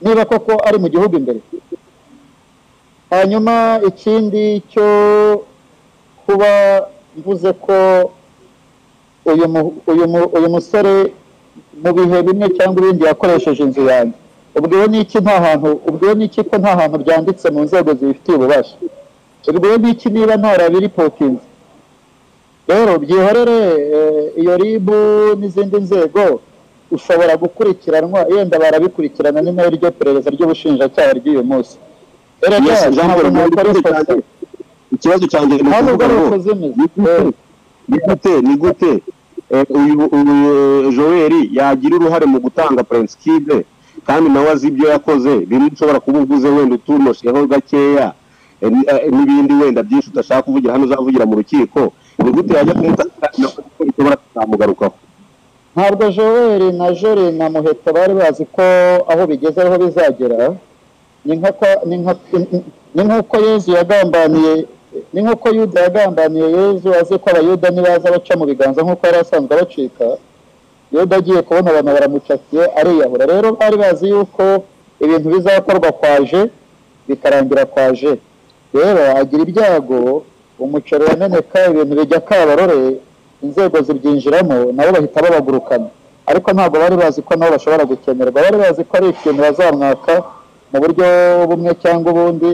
F: niba koko ari mu gihugu imbere hanyuma ikindi cyo kuba mvuze ko uyu mu- uyu mu- uyu musore mu bihe bimwe cyangwa ibindi yakoresheje inzu yanjye ubwiwe n'iki nta hantu ubwiwe n'iki ko nta hantu byanditse mu nzego zibifitiye ububasha ubwiwe n'iki niba ntarabiripotinze rero byihorere eh, iyo ribu n'izindi nzego ushobora gukurikiranwa yenda barabikurikirana ni nayo ryo perereza ry'ubushinjacyaha ry'uyu munsi rero
C: Yes,
F: ryaje
C: Jean Paul,
F: ntabwo nakoreshwa
C: muri- ikibazo cyanjye ni
F: ntabwo
C: ukuvuga
F: ari
C: ngo
F: uko zimeze
C: ni gute ni gute eh, uyu uyu joel yagira uruhare mu gutanga purensikide kandi nawe azi ibyo yakoze bimwe ushobora kuba uvuze wenda utunosheho gakeya eh, ni- eh, n'ibindi wenda byinshi udashaka kuvugira hano uzavugira mu rukiko ni gute yajya kumutakira ko bishobora kuzamugarukaho
E: ntabwo joel na jore na muheto bari bazi ko aho bigeze ariho bizagera ni nk'uko ni nka- ni nk'uko yezu yagambaniye ni nk'uko yuda yagambaniye yezu azi ko abayuda nibaza baca mu biganza nk'uko yari asanzwe abacika yuda agiye kubona abantu baramucatiye ariyahura rero bari bazi yuko ibintu bizakorwa kwaje bikarangira kwaje rero agira ibyago umuceri wameneka ibintu bijya kabarore inzego zibyinjiramo nabo bahita babagurukana ariko ntabwo bari bazi ko nabo bashobora gukenerwa bari bazi ko ari ikintu bazamwaka mu buryo bumwe cyangwa ubundi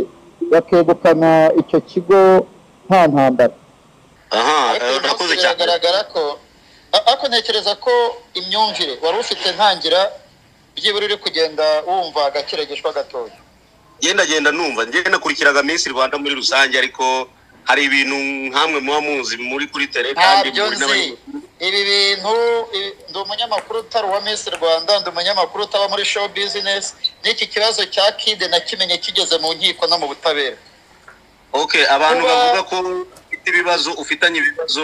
E: bakegukana icyo kigo nta ntambara
D: aha eh, urakoze cyane
E: biragaragara ko a- ariko ntekereza ko imyumvire wari ufite ntangira byibura uri kugenda wumva gakeregeshwa gatoya
D: ngenda genda numva ngenda nakurikiraga Miss Rwanda muri rusange ariko hari ibintu nkamwe muba muzi muri kuri tele kandi
E: ntabyo
D: muri
E: nzi
D: n'abanyamakuru.
E: ibi bintu ibi- ndi umunyamakuru utari uwa misi rwanda ndi umunyamakuru utaba muri show business n'iki kibazo cya kide nakimenye kigeze mu nkiko no mu butabera
D: okay abantu
E: Kuba-
D: bavuga ko ufite ibibazo ufitanye ibibazo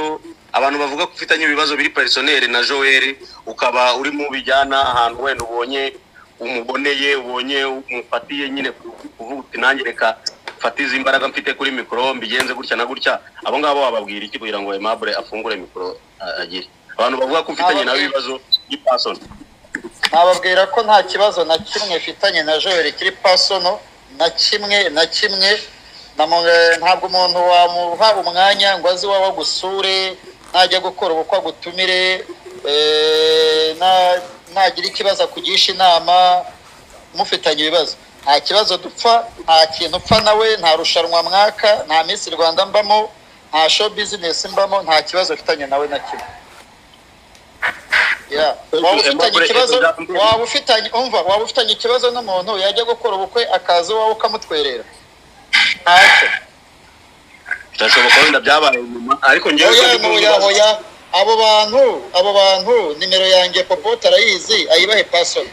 D: abantu bavuga ko ufitanye ibibazo biri personel na Joel ukaba uri mu bijyana ahantu wenda ubonye umuboneye ubonye umufatiye nyine kuvuga uti nanjye reka mfate izi imbaraga mfite kuri mikoro mbigenze gutya na gutya abo ngabo wababwira iki kugira ngo Aimable afungure mikoro a- agire abantu bavuga ko ufitanye nabo ibibazo by'ipasono
E: nababwira ko nta kibazo na kimwe mfitanye na joel kiri pasono na kimwe na kimwe na mu- ntabwo umuntu wamuha umwanya ngo aze iwawe agusure najya gukora ubukwe agutumire eh, na- nagira ikibazo akugisha inama mufitanye ibibazo nta kibazo dupfa nta kintu upfa nawe nta rushanwa mwaka nta minsi rwanda mbamo nta show business mbamo nta kibazo mfitanye nawe na kimwe Yeah. waba ufitanye ikibazo waba ufitanye umva waba ufitanye ikibazo n'umuntu yajya gukora ubukwe akaza iwawe ukamutwerera ntacyo
D: birashoboka wenda byabaye nyuma ariko ngewe
E: oya
D: ndi mu
E: oya
D: bibazo.
E: oya abo bantu abo bantu nimero yanjye popote arayizi ayibahe pasono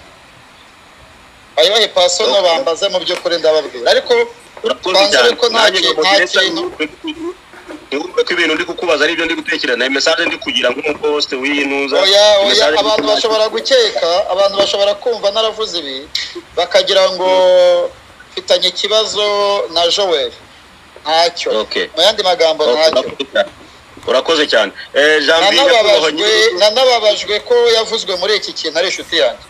E: ayibahe pasono
D: Okay.
E: bambaze mu by'ukuri ndababwira ariko
D: urakoze
E: Banza
D: cyane
E: ariko nta
D: nanjye
E: kintu-
D: ngo
E: nta
D: ndetse
E: kintu.
D: ntiwumve ko ibintu ndi kukubaza ari ibyo ndi gutekereza na mesaje ndi kugira nk'umuposite w'intuza
E: oya oya
D: message ndi
E: abantu
D: kubaza.
E: bashobora gukeka abantu bashobora kumva naravuze ibi bakagira ngo mfitanye ikibazo na joel ntacyo
D: Okay.
E: mu yandi magambo
D: Okay,
E: ntacyo
D: urakoze cyane. urakoze cyane Eh, jean
E: Na
D: Pierre nyakubahwa
E: nababajwe
D: nyiri-
E: na nababajwe ko yavuzwe muri iki kintu ari inshuti yanjye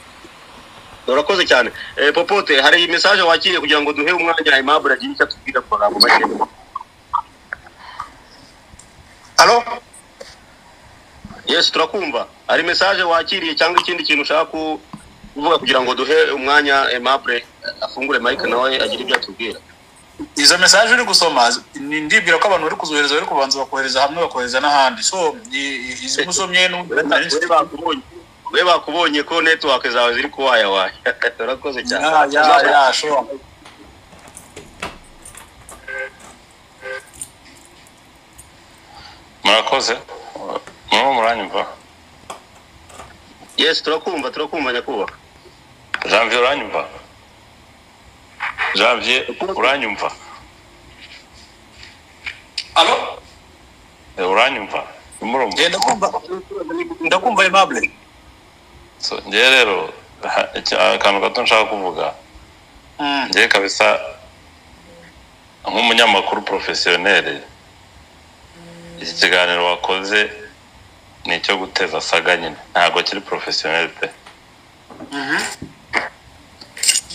D: urakoze cyane Eh, popote hari iyi mesaje wakiriye kugira ngo duhe umwanya aimable agire icyo atubwira ku magambo make
G: Alo?
D: yes turakumva hari mesaje wakiriye cyangwa ikindi kintu ushaka ku- kuvuga kugira ngo duhe umwanya aimable afungure mike nawe agire ibyo atubwira
G: Izo message uri gusoma ni ndibwira ko abantu bari kuzohereza bari kubanza bakohereza hamwe bakohereza n'ahandi. So i- i- izigusomye
D: we bakubonye we bakubonye ko netiwake zawe ziri kuwaya waya urakoze cyane
G: ya ya ya sure.
H: murakoze murimo muranyumva
D: yes turakumva turakumva nyakubahwa
H: janvier uranyumva janvier uranyumva
G: Alo?
H: Eh, uranyumva nimurumva
G: Eh, ndakumva ndakumva Aimable.
H: So, ngewe rero ha- iki- akantu gato nshaka kuvuga
G: Mm.
H: ngewe kabisa nk'umunyamakuru porofesiyoneri iki kiganiro wakoze ni icyo guteza saga nyine ntabwo kiri porofesiyoneri pe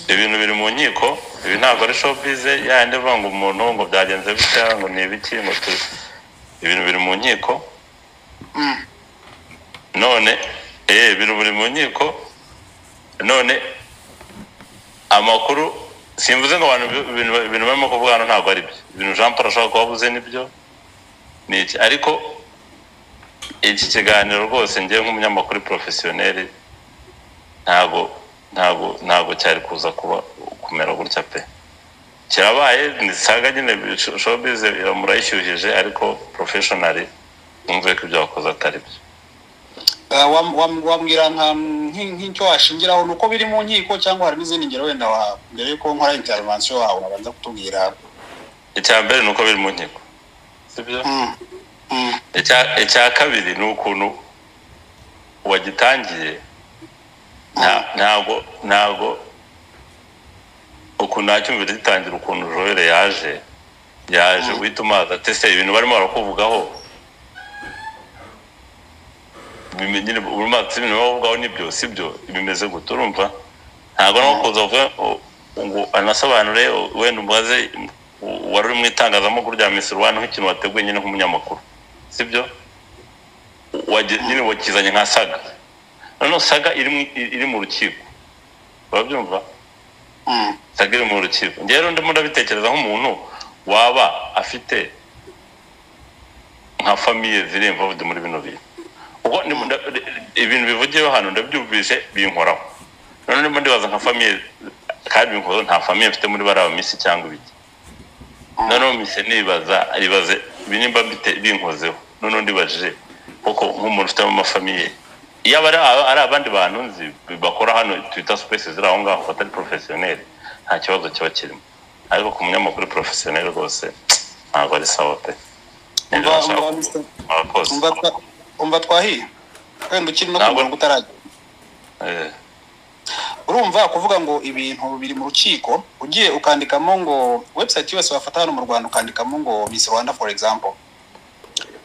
H: ibintu biri mu nkiko ibi ntabwo ari showbize yandi uvuga ngo umuntu ngo byagenze bitya ngo ni ibiki ngo tu ibintu biri mu nkiko none eh biri biri mu nkiko none amakuru simvuze ngo abantu bi- ibintu ibintu barimo kuvuga hano ntabwo ari byo ibintu Jean Paul ashobora kuba avuze nibyo ni iki ariko iki kiganiro rwose ngewe nk'umunyamakuru porofesiyoneri ntabwo ntabwo ntabwo cyari kuza kuba kumera gutya pe kirabaye ni saga nyine showbiz murayishyuhije ariko professionally mwumve ko ibyo wakoze atari byo
B: wambwira nka nki- nk'icyo washingiraho ni uko biri mu nkiko cyangwa hari n'izindi ngero wenda wa mbere yuko nkora interivansiyo wawe wabanza kutubwira
H: icya mbere ni uko biri mu nkiko sibyo
B: Mm, mm,
H: Icya- icya kabiri ni ukuntu uwagitangiye nta- ntabwo ntabwo ukuntu ntacyumvira gitangira ukuntu jowere yaje yaje uhita umaza ati se ibintu barimo barakuvugaho bime- nyine buri mazi ibintu bavugaho nibyo sibyo bimeze gute urumva ntabwo no kuza uvuga u- ngo anasobanure u- wenda umubaze u- uwari uri mu itangazamakuru rya Miss Rwanda nk'ikintu wateguye nyine nk'umunyamakuru sibyo Wage- nyine wakizanye nka saga noneho saga iri mu- iri mu rukiko urabyumva
B: mm,
H: saga iri mu rukiko njyewe rero ndimo ndabitekereza nk'umuntu waba afite nka famiye ziri imvavudi muri bino bintu ubwo ndimo nda- ibintu bivugiyeho hano ndabyumvise binkoraho noneho ndimo ndibaza nka famiye kandi binkoraho nta famiye mfite muri bariya minsi cyangwa ibiki noneho mise nibaza ibaze ibi nimba mbite binkozeho noneho ndibajije kuko nk'umuntu ufitemo amafamiye iyo aba ari aba- ari abandi bantu nzi bakora hano twita supesi ziri aho ngaho batari porofesiyoneri nta kibazo kiba kirimo ariko ku munyamakuru porofesiyoneri rwose ntabwo ari sawa pe Nibyo
B: Umva-
H: nashaka
B: umva,
H: kuvuga.
B: Mr.
H: Murakoze.
B: umva twa- umva twahiye wenda ukiri no ku
H: Ntabwo-
B: murongo utarajya
H: Eh,
B: urumva kuvuga ngo ibintu biri mu rukiko ugiye ukandikamo ngo website yose wafata hano mu rwanda ukandikamo ngo miss rwanda for example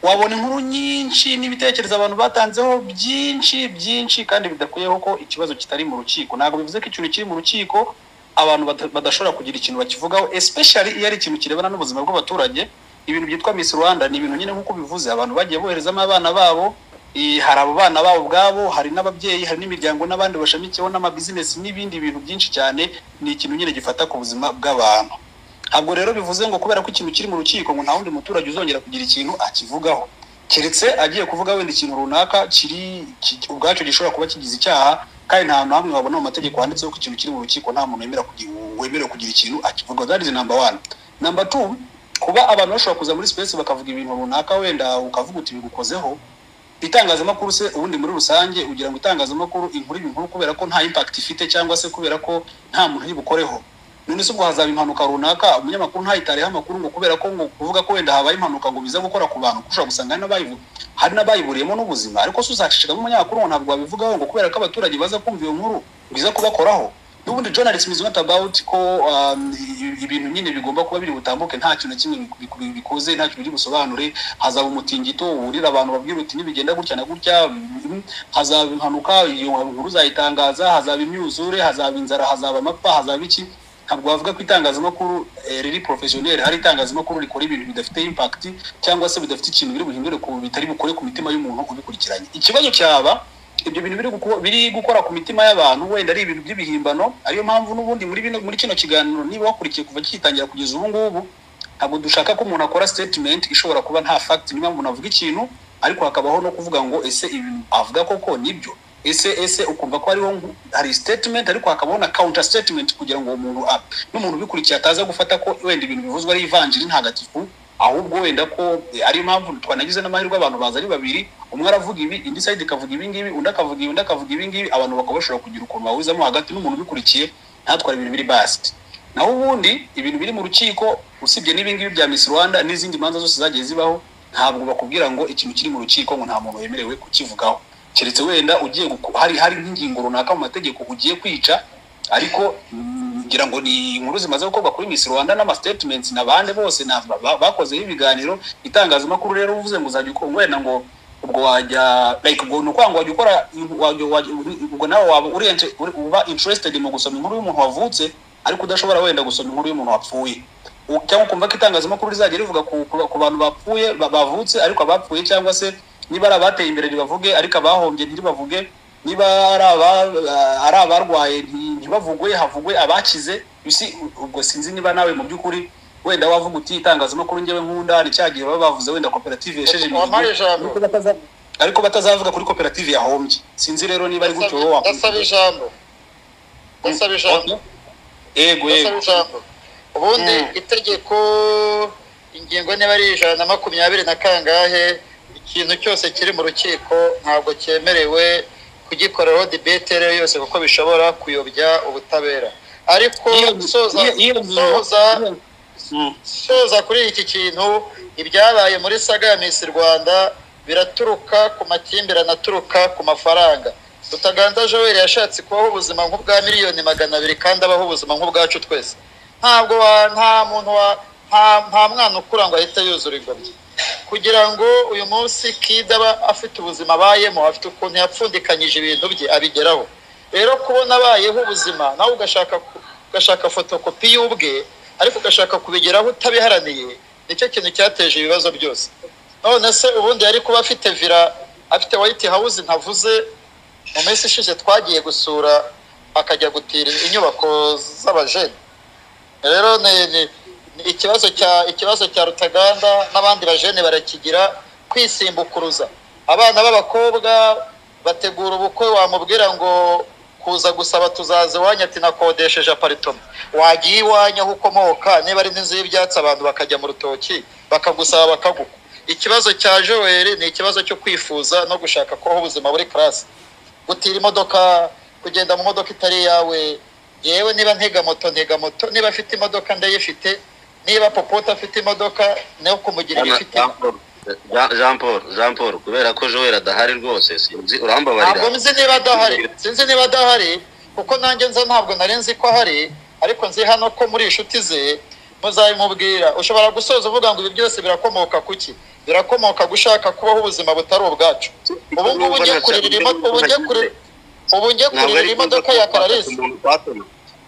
B: wabona inkuru nyinshi n'ibitekerezo abantu batanzeho byinshi byinshi kandi bidakuyeho ko ikibazo kitari mu rukiko ntabwo bivuze ko ikintu kiri mu rukiko abantu bada- badashobora kugira ikintu bakivugaho especially iyo ari ikintu kirebana n'ubuzima bw'abaturage ibintu byitwa miss rwanda ni ibintu nyine nk'uko bivuze abantu bagiye boherezamo abana babo Eh, hari abo bana babo ubwabo hari n'ababyeyi hari n'imiryango n'abandi bashamikiyeho n'amabizinesi n'ibindi bintu byinshi cyane ni ikintu nyine gifata ku buzima bw'abantu ntabwo rero bivuze ngo kubera ko ikintu kiri mu rukiko ngo nta wundi muturage uzongera kugira ikintu akivugaho keretse agiye kuvuga wenda ikintu runaka kiri ki- ubwacyo gishobora kuba kigize icyaha kandi nta hantu hamwe wabona mu mategeko handitseho ko ikintu kiri mu rukiko nta muntu wemera kugira wemerewe kugira ikintu akivuga that is number one number two kuba abantu bashobora kuza muri space bakavuga ibintu runaka wenda ukavuga uti bigukozeho itangazamakuru se ubundi muri rusange ugira ngo itangazamakuru inkuru iba inkuru kubera ko nta impact ifite cyangwa se kubera ko nta muntu uyibukoreho none se ubwo hazaba impanuka runaka umunyamakuru ntayitareho amakuru ngo kubera ko ngo kuvuga ko wenda habaye impanuka ngo biza gukora ku bantu kuko ushobora gusanga hari n'abayibu- hari n'abayiburiyemo n'ubuzima ariko se uzashishikamo umunyamakuru ngo ntabwo wabivugaho ngo kubera ko abaturage baza kumva iyo nkuru biza kubakoraho n'ubundi journalism is not about ko um, i- ibintu nyine bigomba kuba biri butambuke nta kintu na kimwe biku- biku- bikoze nta kintu biri busobanure hazaba umutingito wurira abantu babwira uti nibigenda gutya na gutya mm, hazaba impanuka iyo nkuru uzayitangaza hazaba imyuzure hazaba inzara hazaba amapfa hazaba iki ntabwo wavuga ko itangazamakuru eh, riri professionnel hari itangazamakuru rikora ibintu bidafite impact cyangwa se bidafite ikintu biri buhindure ku bitari bukore ku mitima y'umuntu ubikurikiranye ikibazo cyaba ibyo bintu biri guko- biri gukora ku mitima y'abantu wenda ari ibintu by'ibihimbano ariyo mpamvu n'ubundi muri bino muri kino kiganiro niba wakurikiye kuva gitangira kugeza ubu ngubu ntabwo dushaka ko umuntu akora statement ishobora kuba nta fact niyo mpamvu umuntu avuga ikintu ariko hakabaho no kuvuga ngo ese ibintu avuga koko nibyo ese ese ukumva ko hariho nku- hari statement ariko hakabaho na counter statement kugira ngo uwo muntu a- n'umuntu ubikurikiye ataza gufata ko wenda ibintu bivuzwe ari ivanjiri ntagatifu ahubwo wenda ko eh, ari impamvu twanagize n'amahirwe abantu baza ari babiri umwe aravuga ibi indi sayidi ikavuga ibi ngibi undi akavuga ibi undi akavuga ibi ngibi abantu bakaba bashobora kugira ukuntu bahuzamo hagati n'umuntu ubikurikiye ntatwara ibintu biri basiti naho ubundi ibintu biri mu rukiko usibye n'ibi ngibi bya misi rwanda n'izindi manza zose zagiye zibaho ntabwo bakubwira ngo ikintu kiri mu rukiko ngo nta muntu wemerewe kukivugaho keretse wenda ugiye guko- hari hari nk'ingingo runaka mu mategeko ugiye kwica ariko mm, ngira ngo ni inkuru zimaze gukorwa kuri Miss Rwanda n'amastatements na bande bose na ba- ba- bakozeho ibiganiro itangazamakuru rero uvuze ngo uzajya uko wenda ngo ubwo wajya like ubwo ni ukwanga wajya ukora wajya- wajya- ubwo nawe waba orient- uri uba interested mu gusoma inkuru y'umuntu wavutse ariko udashobora wenda gusoma inkuru y'umuntu wapfuye U- cyangwa ukumva ko itangazamakuru rizajya rivuga ku, ku, ku bantu bapfuye ba- bavutse ariko abapfuye cyangwa se niba ari abateye imbere ntibavuge ariko abahombye ntiribavuge niba ari aba- ari abarwaye nti- ntibavugwe havugwe abakize bisi ubwo sinzi niba nawe mu by'ukuri wenda wavuga uti itangazamakuru njyewe nkunda ni cya gihe baba bavuze wenda koperative yesheje imihigo
E: wampaye ijambo
B: ariko bataza- ariko batazavuga kuri koperative yahombye sinzi rero niba ari gutyo wowe
E: ndasaba ijambo ndasaba ijambo
B: wakumva yego
E: ndasaba
B: yego
E: ijambo ubundi itegeko ingingo niba ari ijana na makumyabiri na kangahe ikintu cyose kiri mu rukiko ntabwo cyemerewe kugikoreraho debate iyo ariyo yose kuko bishobora kuyobya ubutabera ariko
G: Iyo-
E: gusoza
G: iyo- iyo-
E: gusoza-
G: Mm.
E: gusoza kuri iki kintu ibyabaye muri saga ya misi rwanda biraturuka ku makimbirane aturuka ku mafaranga Rutaganza joel yashatse kubaho ubuzima nk'ubwa miliyoni magana abiri kandi abaho ubuzima nk'ubwacu twese ntabwo wa- nta muntu wa nta nta mwana ukura ngo ahite yuzura ingobyi kugira ngo uyu munsi kida aba afite ubuzima abayemo afite ukuntu yapfundikanyije ibintu bye abigeraho rero kubona abayeho ubuzima nawe ugashaka ku- ugashaka fotokopi y'ubwe ariko ugashaka kubigeraho utabiharaniye nicyo kintu cyateje ibibazo byose none se ubundi yari kuba afite vira afite wayiti hawuzi ntavuze mu minsi ishize twagiye gusura akajya gutira inyubako z'abajene rero ni ni- ni ikibazo cya ikibazo cya rutaganda n'abandi bajene barakigira kwisimbukuruza abana b'abakobwa bategura ubukwe wamubwira ngo kuza gusaba tuzaza iwanyu ati nakodesheje aparitoma wagiye iwanyu aho ukomoka niba ari n'inzu y'ibyatsi abantu bakajya mu rutoki bakagusaba bakagukwa ikibazo cya joel ni ikibazo cyo kwifuza no gushaka kubaho ubuzima buri karasi gutira imodoka kugenda mu modoka itari iyawe yewe niba ntega moto ntega moto niba afite imodoka ndayifite niba popota afite imodoka nayo kumugira
D: Bwana
E: igifite
D: Jean Paul, Jean- Jean Paul Jean Paul kubera ko Joel adahari rwose sinzi urambabarira
E: ntabwo nzi niba adahari sinzi niba adahari kuko nanjye nza ntabwo nari nzi ko ahari ariko nzi hano ko muri inshuti ze muzabimubwira ushobora gusoza uvuga ngo ibi byose birakomoka ku ki birakomoka gushaka kubaho ubuzima butari ubwacu ubu ngubu ugiye kurira imo- ubu ugiye kurira ubu ugiye kurira imodoka ya kararisi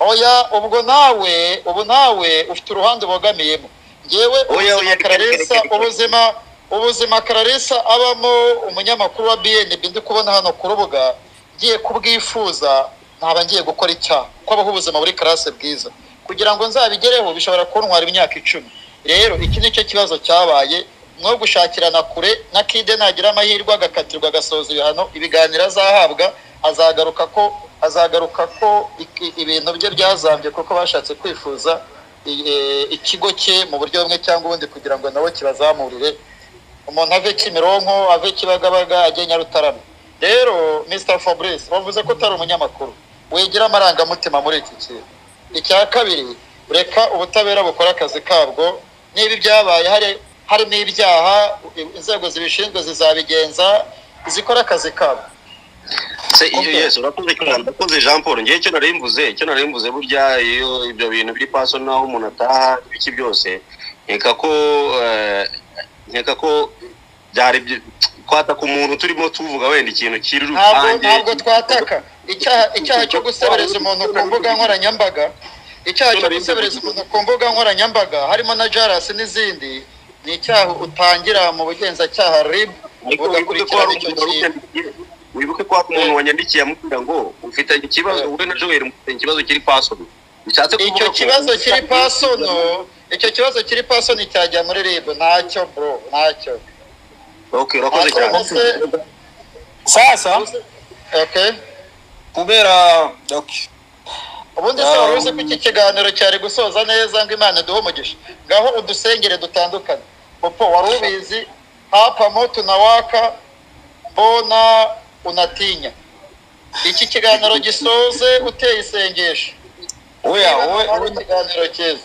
E: oya ubwo nawe ubu nawe ufite uruhande ubogamiyemo ngewe
D: Oya,
E: ubuzima
D: oya, reka, reka,
E: kararisa
D: reka, reka.
E: ubuzima ubuzima kararisa abamo umunyamakuru wa bnb ndi kubona hano ku rubuga ngiye kubwifuza ntaba ngiye gukora icyaha kuko abaho ubuzima buri karase bwiza kugira ngo nzabigereho bishobora kuntwara imyaka icumi rero iki ni cyo kibazo cyabaye mwo gushakirana kure na kide nagira amahirwe agakatirwa agasoza ibihano ibiganiro azahabwa azagaruka ko azagaruka ko iki- ibintu bye byazambye kuko bashatse kwifuza eh, ikigo cye mu buryo bumwe cyangwa ubundi kugira ngo nabo kibazamurire umuntu ave kimironko ave kibagabaga ajye nyarutarama rero mr fabrice wavuze ko utari umunyamakuru wigira amarangamutima muri iki kintu icya kabiri reka ubutabera bukore akazi kabwo niba ibyabaye hari harimo ibyaha inzego zibishinzwe zizabigenza zikore akazi kabwo
D: Se iyo Yesu urakoze cyane urakoze Jean Paul ngiye cyo nari mvuze cyo nari mvuze burya iyo ibyo bintu biri paso naho umuntu ataha ibiki byose nkeka ko eh, nkeka ko byari byi- kwataka umuntu turimo tuvuga wenda ikintu kiri
E: ntabwo
D: rusange
E: ntabwo twataka icyaha icyaha cyo gusebereza umuntu ku mbuga nkoranyambaga icyaha cyo gusebereza umuntu ku mbuga nkoranyambaga harimo na jarasi n'izindi ni icyaha utangira mu bugenzacyaha rib
D: Ariko wibuke ko
E: bugakurikirana
D: hari
E: icyo
D: umuntu wari
E: kintu
D: utandikiye- wibuke ko hari umuntu wanyandikiye amubwira ngo ufitanye ikibazo wowe na Joel mufitanye ikibazo kiri pasono bishatse kuvuga
E: icyo
D: ko-
E: kibazo kiri pasono icyo kibazo kiri pasono cyajya muri rib ntacyo bro ntacyo
D: okay urakoze cyane
E: Ese-
G: sasa
E: okay
G: kubera okay.
E: ubundi se wari uzi ko iki kiganiro cyari gusoza neza ngo imana iduhe umugisha ngaho udusengere dutandukanye popo wari ubizi hapamo tunawaka mbona unatinya iki kiganiro gisoze uteye isengesho
G: oya
E: niba
G: wowe
E: ari
G: wowe
E: ikiganiro cyiza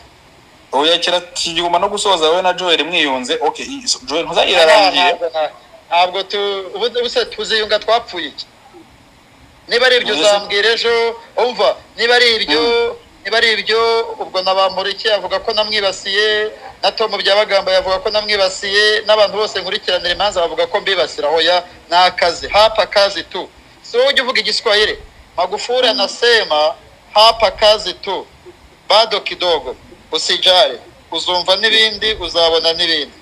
G: oya kira kiguma no gusoza wowe na joel mwiyunze okay i- so- joel ntuzagire arangiye
E: ntabwo nta- ntabwo tu ubundi buse tuziyunga twapfuye iki niba ari ibyo
G: Ubuze-
E: uzambwira ejo umva niba ari ibyo niba ari ibyo ubwo na bamporiki avuga ko namwibasiye na tomu byabagamba yavuga ko namwibasiye n'abantu bose nkurikiranira imanza bavuga ko mbibasira hoya ni akazi hapa kazi tu si wowe ujya uvuga igiswahili magufuri anasema hapa kazi tu bado kidogo usijare uzumva n'ibindi uzabona n'ibindi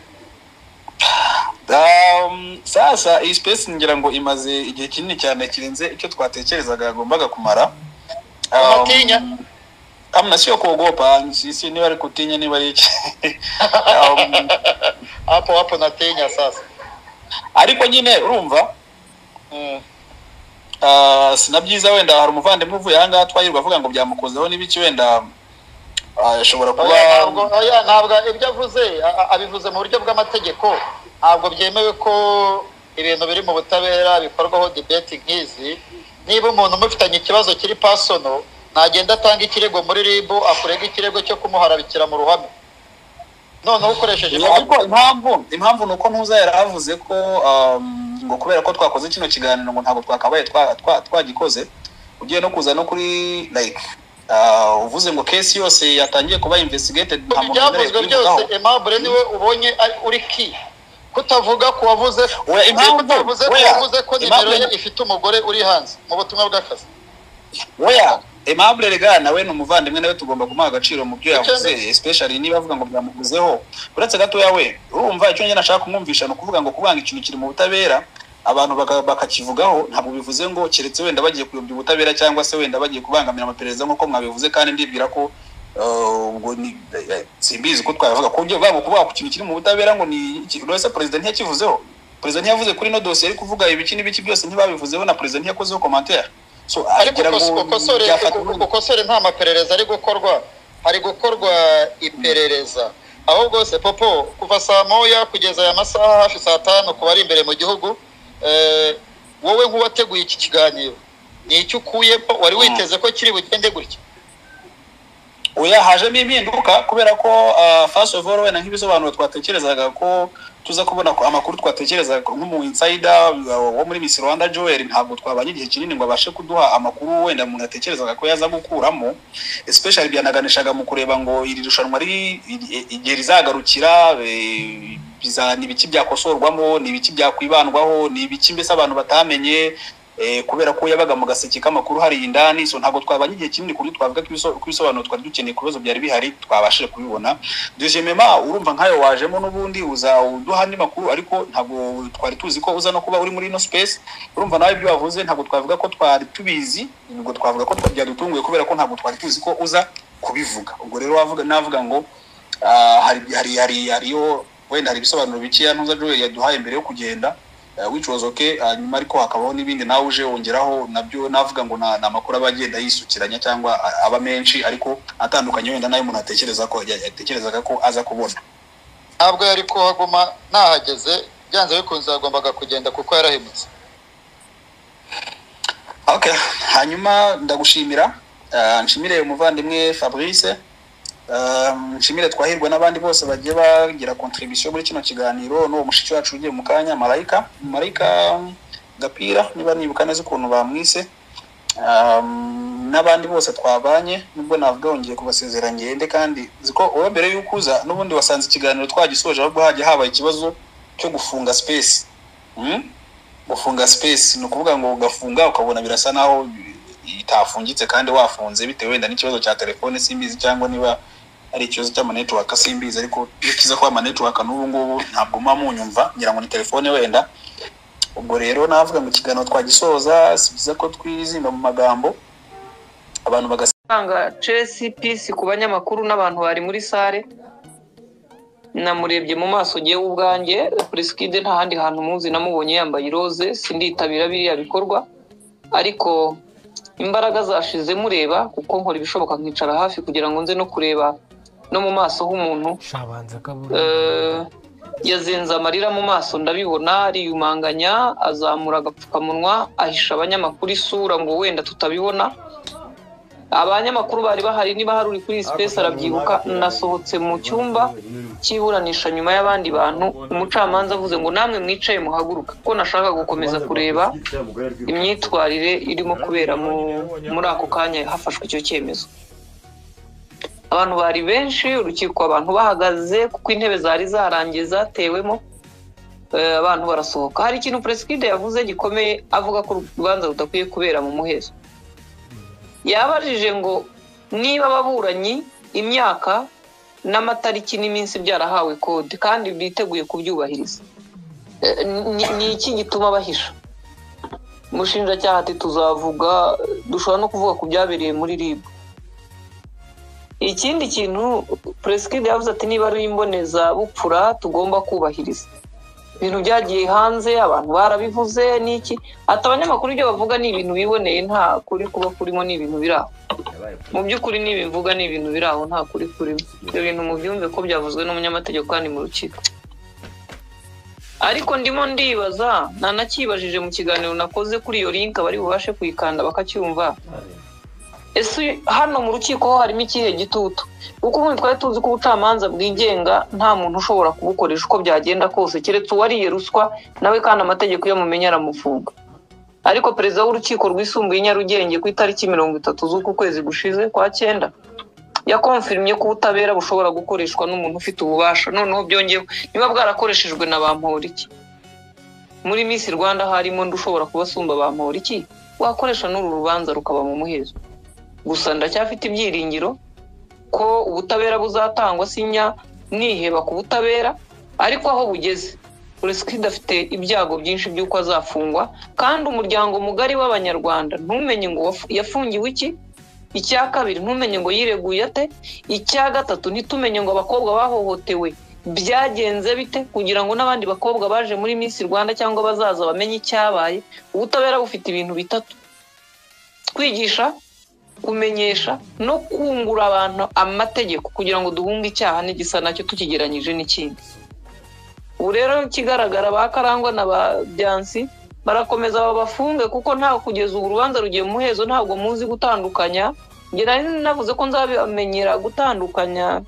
G: Um, sasa iyi space ngira ngo imaze igihe kinini cyane kirenze icyo twatekerezaga yagombaga kumara Um,
E: Unatinya?
G: amna sio kuogopa sisi niba ari kutinya niba ari iki um,
E: hapo hapo natinya sasa
G: ariko nyine urumva
E: Mm.
G: uh, sinabyiza wenda hari umuvandimwe uvuye ahangaha twayirirwa avuga ngo byamukozeho n'ibiki wenda ah, ashobora kuba
E: Oya, ntabwo oya, ntabwo ibyo avuze a- a- abivuze mu buryo bw'amategeko ntabwo byemewe ko ibintu biri mu butabera bikorwaho debeti nk'izi niba umuntu umufitanye ikibazo kiri pasono ntagenda atanga ikirego muri ribu akurega ikirego cyo kumuharabikira mu ruhame noneho ukoresheje
B: ariko impamvu impamvu ni uko ntuza yaravuze ko um, ngo kubera ko twakoze kino kiganiro ngo ntabwo twakabaye twa- twa- twagikoze ugiye no kuza no kuri like uh, uvuze ngo case yose yatangiye kuba investigated nta muntu wemerewe
E: ibyavuzwe byose
B: kuyivugaho
E: aimable niwe ubonye ari- uri ki kutavuga ku wavuze
B: Oya, impamvu,
E: kutavuze ku
B: oya,
E: wavuze ko nimero ye
B: Aimable-
E: ifite umugore uri hanze mu butumwa bw'akazi
B: oya aimable rega nawe ni umuvandimwe nawe tugomba kumuha agaciro mu byo
E: Icyo
B: yavuze especially niba avuga ngo byamukozeho uretse gatoya we urumva icyo njye nashaka kumwumvisha ni ukuvuga ngo kubanga ikintu kiri mu butabera abantu baka- bakakivugaho ntabwo bivuze ngo keretse wenda bagiye kuyobya ubutabera cyangwa se wenda bagiye kubangamira amaperereza nk'uko mwabivuze kandi ndibwira ko eh, ubwo ni eh, simbizi ko twabivuga ku buryo bwabo kuvuga ku kintu kiri mu butabera ngo ni iki- uretse perezida ntiyakivuzeho perezida ntiyavuze kuri ino dosiye ari kuvuga ibiki n'ibiki byose ntibabivuzeho na perezida ntiyakozeho komantere so
E: ariko
B: agira
E: ukos-
B: ngo
E: ukosore
B: byafata
E: uko-
B: ubundi.
E: ukosore nta maperereza ari gukorwa hari gukorwa iperereza ahubwo se popo kuva saa moya kugeza aya masaha hafi saa tanu ku bari imbere mu gihugu eh, wowe nk'uwateguye iki kiganiro ni icyo ukuyemo wari witeze ko kiri bugende gutya
B: oya hajemo impinduka kubera ko ah, first of all wenda nk'ibisobanuro twatekerezaga ko tuza kubona ko amakuru twatekerezaga ko nk'umu insider ah, wo muri Miss Rwanda Joel ntabwo twabanye igihe kinini ngo abashe kuduha amakuru wenda umuntu yatekerezaga ko yaza gukuramo especially byanaganishaga mu kureba ngo iri rushanwa riri iri- igihe rizagarukira eh, biza- ni ibiki byakosorwamo ni ibiki byakwibandwaho ni ibiki mbese abantu batamenye eh, kubera ko yabaga mu gaseke k'amakuru hariya indani so ntabwo twabanye igihe kinini ku buryo twavuga ko ibiso- ko ibisobanuro twari dukeneye ku bibazo byari bihari twabashije kubibona deuxièmement urumva nkayo wajemo n'ubundi uza uduha andi makuru ariko ntabwo twari tuzi ko uza no kuba uri muri ino space urumva nawe ibyo wavuze ntabwo twavuga ko twari tubizi ubwo twavuga ko twa- byadutunguye kubera ko ntabwo twari tuzi ko uza kubivuga ubwo rero wavuga navuga ngo ah, hari hari hari hariho wenda hari ibisobanuro bikeya ntuza Joel yaduhaye mbere yo kugenda uh, which was okay uh, nyuma ariko hakabaho n'ibindi nawe uje wongeraho nabyo navuga ngo na- ni amakuru aba agenda yisukiranya cyangwa a- aba menshi ariko atandukanye wenda nayo umuntu atekereza ko ya- yatekerezaga ko aza kubona
E: ntabwo yari kuhaguma nahageze byanze bikunze yagombaga kugenda kuko yarahemutse
B: okay hanyuma ndagushimira uh, nshimire umuvandimwe fabrice um, nshimire twahirwe n'abandi bose bagiye bagira contribution muri kino kiganiro n'uwo mushiki wacu ugiye mu kanya marayika marayika gapira niba nibuka neza ukuntu bamwise um, n'abandi bose twabanye nubwo navuga wongeye kubasezera ngende kandi ziko wowe mbere y'uko uza n'ubundi wasanze ikiganiro twagisoje ahubwo hajya habaye ikibazo cyo gufunga space mm? gufunga space ni ukuvuga ngo ugafunga ukabona birasa naho itafungitse kandi wafunze bitewe wenda n'ikibazo cya telefone simbizi cyangwa niba ari ikibazo cy'amanetiwaka simbizi ariko iyo kiza kuba amanetiwaka n'ubu ngubu ntabwo mba munyumva ngira ngo ni telefone wenda ubwo rero navuga ngo ikiganiro twagisoza si byiza ko twizimba mu magambo abantu bagasa
I: gutanga chesi pisi ku banyamakuru n'abantu bari muri sare namurebye mu maso ngewe ubwanjye purisikide nta handi hantu muzi namubonye yambaye iroze sinditabira biriya bikorwa ariko imbaraga zashize mureba kuko nkora ibishoboka nkicara hafi kugira ngo nze no kureba no mu maso h'umuntu Eh, yazenze amarira mu maso ndabibona ariyumanganya azamura agapfukamunwa ahisha abanyamakuru isura ngo wenda tutabibona abanyamakuru bari bahari niba hari uri kuri sipesi arabyibuka nasohotse mu cyumba cy'iburanisha nyuma y'abandi bantu umucamanza avuze ngo namwe mwicaye muhaguruka kuko nashaka gukomeza kureba imyitwarire irimo kubera mu- muri ako kanya hafashwe icyo cyemezo abantu bari benshi urukiko abantu bahagaze kuko intebe zari zarangiye zatewemo eh, abantu barasohoka hari ikintu peresikide yavuze gikomeye avuga ko urubanza rudakwiye kubera mu muhezo yabajije ngo niba ababuranyi imyaka n'amatariki n'iminsi byarahawe kode kandi biteguye kubyubahiriza Eh, ni- ni iki gituma bahisha umushinjacyaha ati tuzavuga dushobora no kuvuga ku byabereye muri rib ikindi kintu peresikide yavuze ati niba ari imbonezabupfura tugomba kubahiriza ibintu byagiye hanze abantu barabivuze n'iki ati abanyamakuru ibyo bavuga ni ibintu biboneye nta kuri kuba kurimo ni ibintu biri aho mu by'ukuri n'ibi mvuga ni ibintu biri aho nta kuri kurimo ibyo bintu mubyumve ko byavuzwe n'umunyamategeko kandi mu rukiko ariko ndimo ndibaza ntanakibajije mu kiganiro nakoze kuri iyo link abari bubashe kuyikanda bakacyumva ese hano mu rukiko ho harimo ikihe gitutu kuko nk'ubu twari tuzi ko ubucamanza bwigenga nta muntu ushobora kubukoresha uko byagenda kose keretse uwariye ruswa nawe kandi amategeko iyo amumenya aramufunga ariko perezida w'urukiko rwisumbuye i nyarugenge ku itariki mirongo itatu z'uku kwezi gushize kwa cyenda yakonfirimye ko ubutabera bushobora gukoreshwa n'umuntu ufite ububasha noneho byongewe niba bwarakoreshejwe na ba mporiki muri miss rwanda harimo undi ushobora kubasumba ba mporiki wakoresha n'uru rubanza rukaba mu muhezo gusa ndacyafite ibyiringiro ko ubutabera buzatangwa sinya niheba ku butabera ariko aho bugeze puresikida afite ibyago byinshi by'uko azafungwa kandi umuryango mugari w'abanyarwanda ntumenye ngo wafu- yafungiwe iki icya kabiri ntumenye ngo yireguye ate icya gatatu ntitumenye ngo abakobwa bahohotewe byagenze bite kugira ngo n'abandi bakobwa baje muri minsi rwanda cyangwa bazaza bamenye icyabaye ubutabera bufite ibintu bitatu kwigisha kumenyesha no kungura abantu amategeko kugira ngo duhunge icyaha n'igisa nacyo tukigeranyije n'ikindi ubu rero ikigaragara ba karangwa na ba byansi barakomeza babafunge kuko ntawe kugeza ubu urubanza rugiye mu muhezo ntabwo muzi gutandukanya njye nari navuze ko nzabamenyera gutandukanya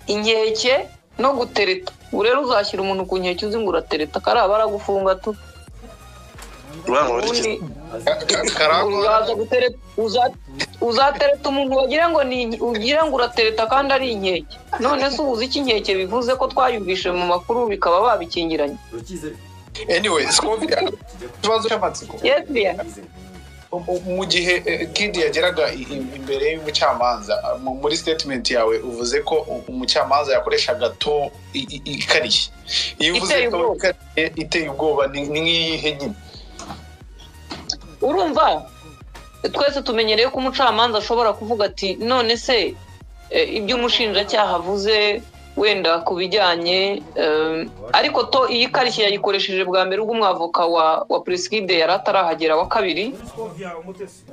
I: inkeke no gutereta ubu rero uzashyira umuntu ku nkeke uzi ngo uratereta karaba aragufunga tu
D: Rwankubiri
I: ubundi
D: karangwa
I: uzaza gutereta uza- uzatereta umuntu wagira ngo ni inke- ugira ngo uratereta kandi ari inkeke none se ubuze iki inkeke bivuze ko twayumvise mu makuru bikaba babikingiranye
J: anyway twumvire ikibazo cy'amatsiko
I: yes dear
J: mu gihe eh, kid yageraga i- i- imbere y'umucamanza mu- muri statement yawe uvuze ko u- umucamanza yakoreshaga to i- i- ikarishye iyo uvuze
I: Iteye
J: to
I: ubwoba.
J: ikarishye iteye ubwoba ni ni nk'iyihe nyine
I: urumva twese tumenyereye ko umucamanza ashobora kuvuga ati none se eh, ibyo umushinjacyaha avuze wenda ku bijyanye eh, ariko to iyi karishye yayikoresheje bwa mbere ubwo umwavoka wa wa purisikide yari atarahagera wa kabiri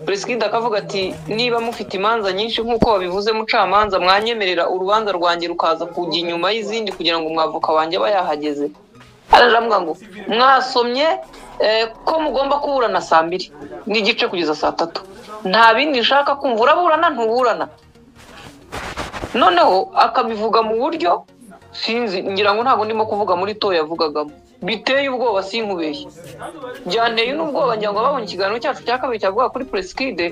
I: purisikide akavuga ati niba mufite imanza nyinshi nk'uko wabivuze mucamanza mwanyemerera urubanza rwanjye rukaza kujya inyuma y'izindi kugira ngo umwavoka wanjye aba yahageze araje avuga ngo mwasomye eh, ko mugomba kuburana saa mbiri n'igice kugeza saa tatu nta bindi nshaka kumva uraburana ntuburana noneho akabivuga mu buryo sinzi ngira ngo ntabwo ndimo kuvuga muri to yavugagamo biteye ubwoba sinkubeshye byanteye n'ubwoba ngira ngo babonye ikiganiro cyacu cya kabiri cyavuga kuri puresikide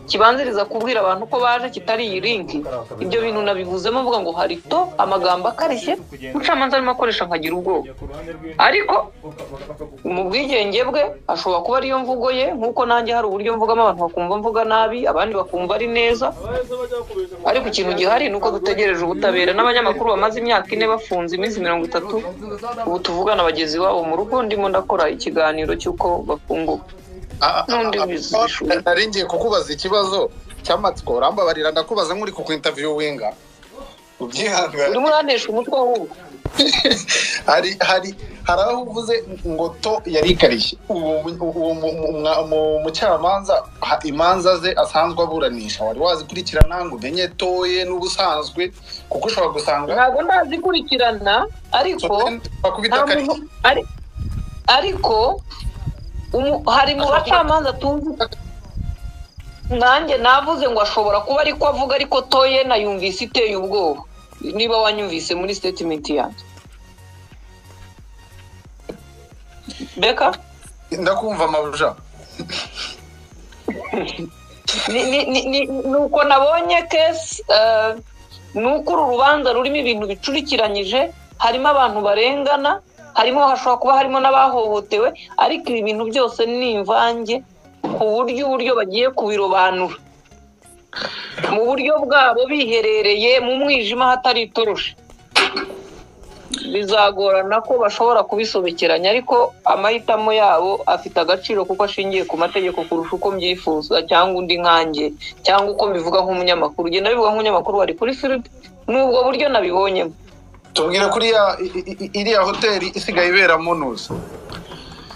I: kibanziriza kubwira abantu ko baje kitari iyi linki ibyo bintu nabivuzemo mvuga ngo hari to amagambo akarishye umucamanza arimo akoresha nkagira ubwoba ariko mu bwigenge bwe ashobora kuba ariyo mvugo ye nk'uko nanjye hari uburyo mvugamo abantu bakumva mvuga nabi abandi bakumva ari neza ariko ikintu gihari ni uko dutegereje ubutabera n'abanyamakuru bamaze imyaka ine bafunze iminsi mirongo itatu ubu tuvugana bagenzi babo mu rugo ndimo ndakora ikiganiro cy'uko bafunguka
J: Ah, ah,
I: N'undi
J: ah,
I: wize
J: ah,
I: ishuri.
J: nari ngiye kukubaza ikibazo cy'amatsiko urambabarira ndakubaza nk'uri ku interviewinga ubyihangane
I: urimo uranesha umutwe w'ubu
J: hari hari hari aho uvuze ngo to yari ikarishye uwo mu- uwo mu- mu- mwa- mu- mucamanza ha- imanza ze asanzwe aburanisha wari wazikurikirana ngo umenye toye n'ubusanzwe kuko ushobora gusanga
I: ntabwo ndazikurikirana ariko
J: bakubita
I: nta
J: akarishye
I: muntu- ari- ariko umu- hari mu bacamanza tuzi nanjye navuze ngo ashobora kuba ariko avuga ariko toye na yumvise iteye ubwoba niba wanyumvise muri statement yanjye beka
J: ndakumva amabuja
I: ni ni- ni- ni- ni uko nabonye kesi eh, ni uko uru rubanza rurimo ibintu bicurikiranyije harimo abantu barengana harimo hashobora kuba harimo n'abahohotewe ariko ibi bintu byose ni imvange ku buryo uburyo bagiye kubirobanura mu buryo bwabo biherereye mu mwijima hatari itoroshi bizagorana ko bashobora kubisobekeranya ariko amahitamo yabo afite agaciro kuko ashingiye ku mategeko kurusha uko mbyifuza cyangwa undi nkanjye cyangwa uko mbivuga nk'umunyamakuru ugenda bivuga nk'umunyamakuru wari kuri filipe n'ubwo buryo nabibonyemo
J: tubwire kuri ya- i- i- i- iriya hoteli isigaye iberamo nuza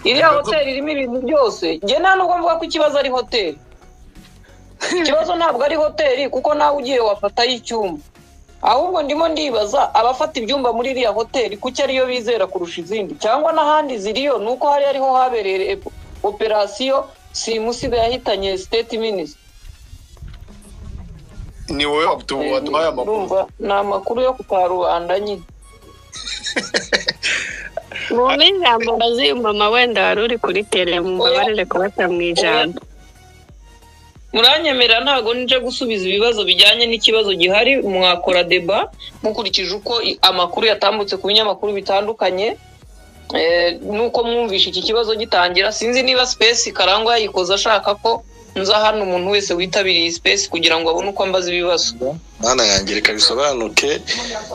I: iriya hoteli irimo ibintu byose njye nta nubwo mvuga ko ikibazo ari hoteli ikibazo ntabwo ari hoteli kuko nawe ugiye wafatayo icyumba ahubwo ndimo ndibaza abafata ibyumba muri iriya hoteli kuki ariyo bizera kurusha izindi cyangwa n'ahandi ziriyo ni uko hari ariho habereye operasiyo simusiga yahitanye siteti minisitiri
J: ni wowe waduhaye amakuru
I: Ndumva ni amakuru yo kutarubanda nyine
K: mwumve ijambo mama wenda wari uri kuri tere mubabarire kubata mu ijambo
I: muranyemera ntabwo nije gusubiza ibibazo bijyanye n'ikibazo gihari mwakora deba mukurikije uko i- amakuru yatambutse ku binyamakuru bitandukanye Eh, nuko mwumvishe iki kibazo gitangira sinzi niba sipesi karangwa yayikoze ashaka ko nza hano umuntu wese witabiriye sipesi kugira ngo abone uko ambaza ibibazo
L: mwana yanjye reka bisobanuke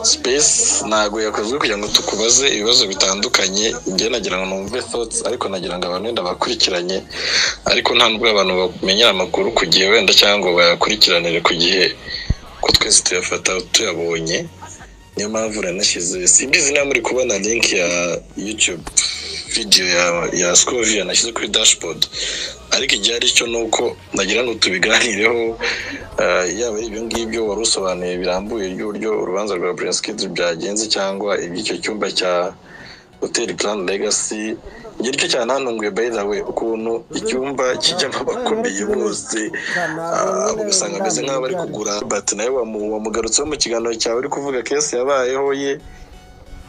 L: space ntabwo yakozwe kugira ngo tukubaze ibibazo bitandukanye njye nagira ngo numve thoughts ariko nagira ngo abantu wenda bakurikiranye ariko nta nubwo abantu bamenyera amakuru ku gihe wenda cyangwa ngo bayakurikiranire ku gihe ko twese tuyafata tuyabonye niyo mpamvu uranashyize simbizi niba muri kubona link ya youtube video ya ya scovia nashyize kuri dashboard ariko igihari cyo ni uko nagira ngo tubiganireho eh, yaba ari ibyo ngibyo wari usobanuye birambuye ry'uburyo urubanza rwa buriyasikidi byagenze cyangwa iby'icyo cyumba cya hoteli karani legasi igihe cyo cyane hantunguye by the way ukuntu icyumba kijyamo abakomeye bose ah, abo ugasanga ameze nk'aho bari kugura but nawe wamu- wamugarutseho mu kiganiro cyawe uri kuvuga kesi yabayeho ye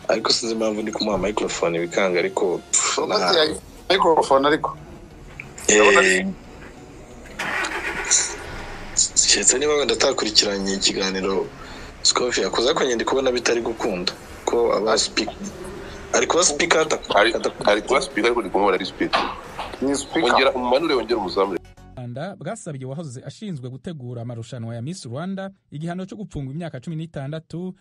L: ariko sinzi impamvu ndi kumuha microphone bikanga ariko pff, nta-
J: mikorofone ariko
L: Eh, keretse niba wenda atakurikiranye ikiganiro sikofi yakoze ariko nyine ndi kubona bitari gukunda ko aba sipika ari kuba sipika
M: ari ari kuba sipika ariko ndi kumubona ari sipika
J: ni
M: ongera umanure wongera umuzamure
N: rwanda bwasabye uwahoze ashinzwe gutegura amarushanwa ya miss rwanda igihano cyo gupfungwa imyaka cumi n'itandatu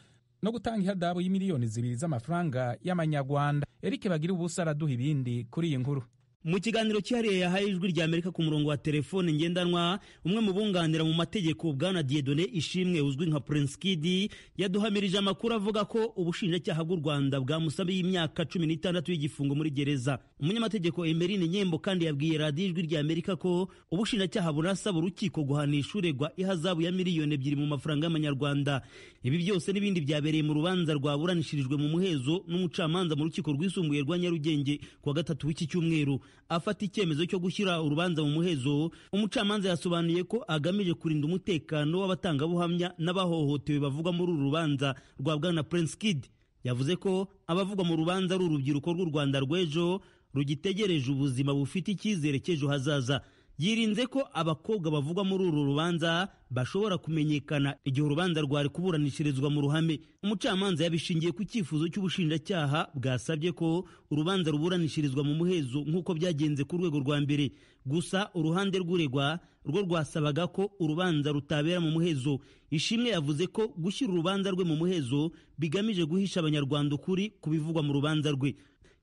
N: no gutanga ihadabu y'imiliyoni zibiri z'amafaranga y'amanyarwanda eric bagira ubusa araduha ibindi kuri iyi nkuru
O: mu kiganiro cyihariye yahaye ijwi rya amerika ku murongo wa telefone ngendanwa umwe mu bunganira mu mategeko bwana dieudonne ishimwe uzwi nka prince kid yaduhamirije amakuru avuga ko ubushinjacyaha bw'u rwanda bwamusabiye imyaka cumi n'itandatu y'igifungo muri gereza umunyamategeko emerine nyembo kandi yabwiye radiyo ijwi rya amerika ko ubushinjacyaha burasaba urukiko guhanisha uregwa ihazabu ya miliyoni ebyiri mu mafaranga y'amanyarwanda ibi byose n'ibindi byabereye mu rubanza rwaburanishirijwe mu muhezo n'umucamanza mu rukiko rwisumbuye rwa nyarugenge kuwa gatatu w'iki cyumweru afata icyemezo cyo gushyira urubanza mu muhezo umucamanza yasobanuye ko agamije kurinda umutekano w'abatangabuhamya n'abahohotewe bavugwa muri uru rubanza rwa bwana prince kid yavuze ko abavugwa mu rubanza ari urubyiruko rw'u rwanda rw'ejo rugitegereje ubuzima bufite icyizere cy'ejo hazaza yirinze ko abakobwa bavugwa muri uru rubanza bashobora kumenyekana igihe urubanza rwari kuburanishirizwa mu ruhame umucamanza yabishingiye ku cyifuzo cy'ubushinjacyaha bwasabye ko urubanza ruburanishirizwa mu muhezo nk'uko byagenze ku rwego rwa mbere gusa uruhande rw'uregwa rwo rwasabaga ko urubanza rutabera mu muhezo ishimwe yavuze ko gushyira urubanza rwe mu muhezo bigamije guhisha abanyarwanda ukuri ku bivugwa mu rubanza rwe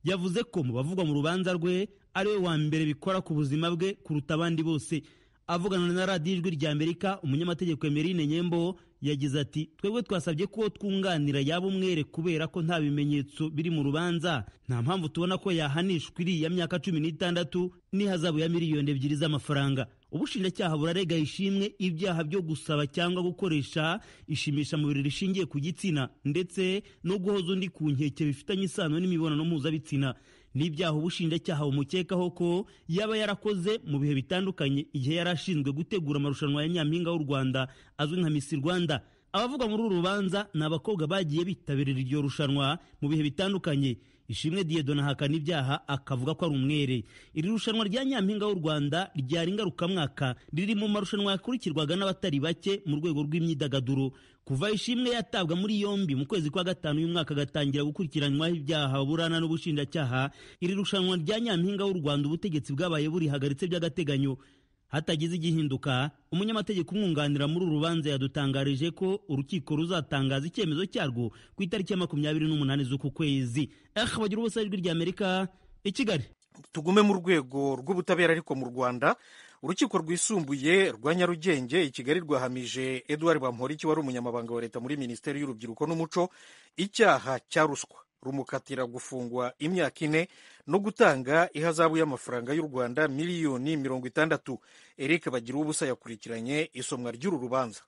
O: yavuze ko mu bavugwa mu rubanza rwe ari we wa mbere bikora ku buzima bwe kuruta abandi bose avugana na radiyo ijwi rya amerika umunyamategeko emerine nyembo yagize ati twebwe twasabye ko twunganira yaba umwere kubera ko nta bimenyetso biri mu rubanza nta mpamvu tubona ko yahanishwa iriya myaka cumi n'itandatu n'ihazabu ya miliyoni ebyiri z'amafaranga ubushinjacyaha burarega ishimwe ibyaha byo gusaba cyangwa gukoresha ishimishamubiri rishingiye ku gitsina ndetse no guhoza undi ku nkeke bifitanye isano n'imibonano mpuzabitsina n'ibyaha ubushinjacyaha bumukekaho ko yaba yarakoze mu bihe bitandukanye igihe yari ashinzwe gutegura amarushanwa ya nyampinga w'u rwanda azwi nka misi rwanda abavugwa muri uru rubanza ni abakobwa bagiye bitabirira iryo rushanwa mu bihe bitandukanye ishimwe dieudonne ahakana ibyaha akavuga ko ari umwere iri rushanwa rya nyampinga w'u rwanda ryari ngarukamwaka riri mu marushanwa yakurikirwaga n'abatari bake mu rwego rw'imyidagaduro kuva ishimwe yatabwa muri yombi mu kwezi kwa gatanu uyu mwaka agatangira gukurikiranywaho ibyaha burana n'ubushinjacyaha iri rushanwa rya nyampinga w'u rwanda ubutegetsi bwabaye burihagaritse by'agateganyo hatagize igihinduka umunyamategeko umwunganira muri uru rubanza yadutangarije ko urukiko ruzatangaza icyemezo cyarwo ku itariki ya makumyabiri n'umunani z'uku kwezi eh bagira ubusa ijwi rya amerika i kigali
P: tugume mu rwego rw'ubutabera ariko mu rwanda urukiko rwisumbuye rwa nyarugenge i kigali rwahamije edouard bamporiki wari umunyamabanga wa leta muri minisiteri y'urubyiruko n'umuco icyaha cya ruswa rumukatira gufungwa imyaka ine no gutanga ihazabu y'amafaranga y'u rwanda miliyoni mirongo itandatu eric bagira ubusa yakurikiranye isomwa ry'uru rubanza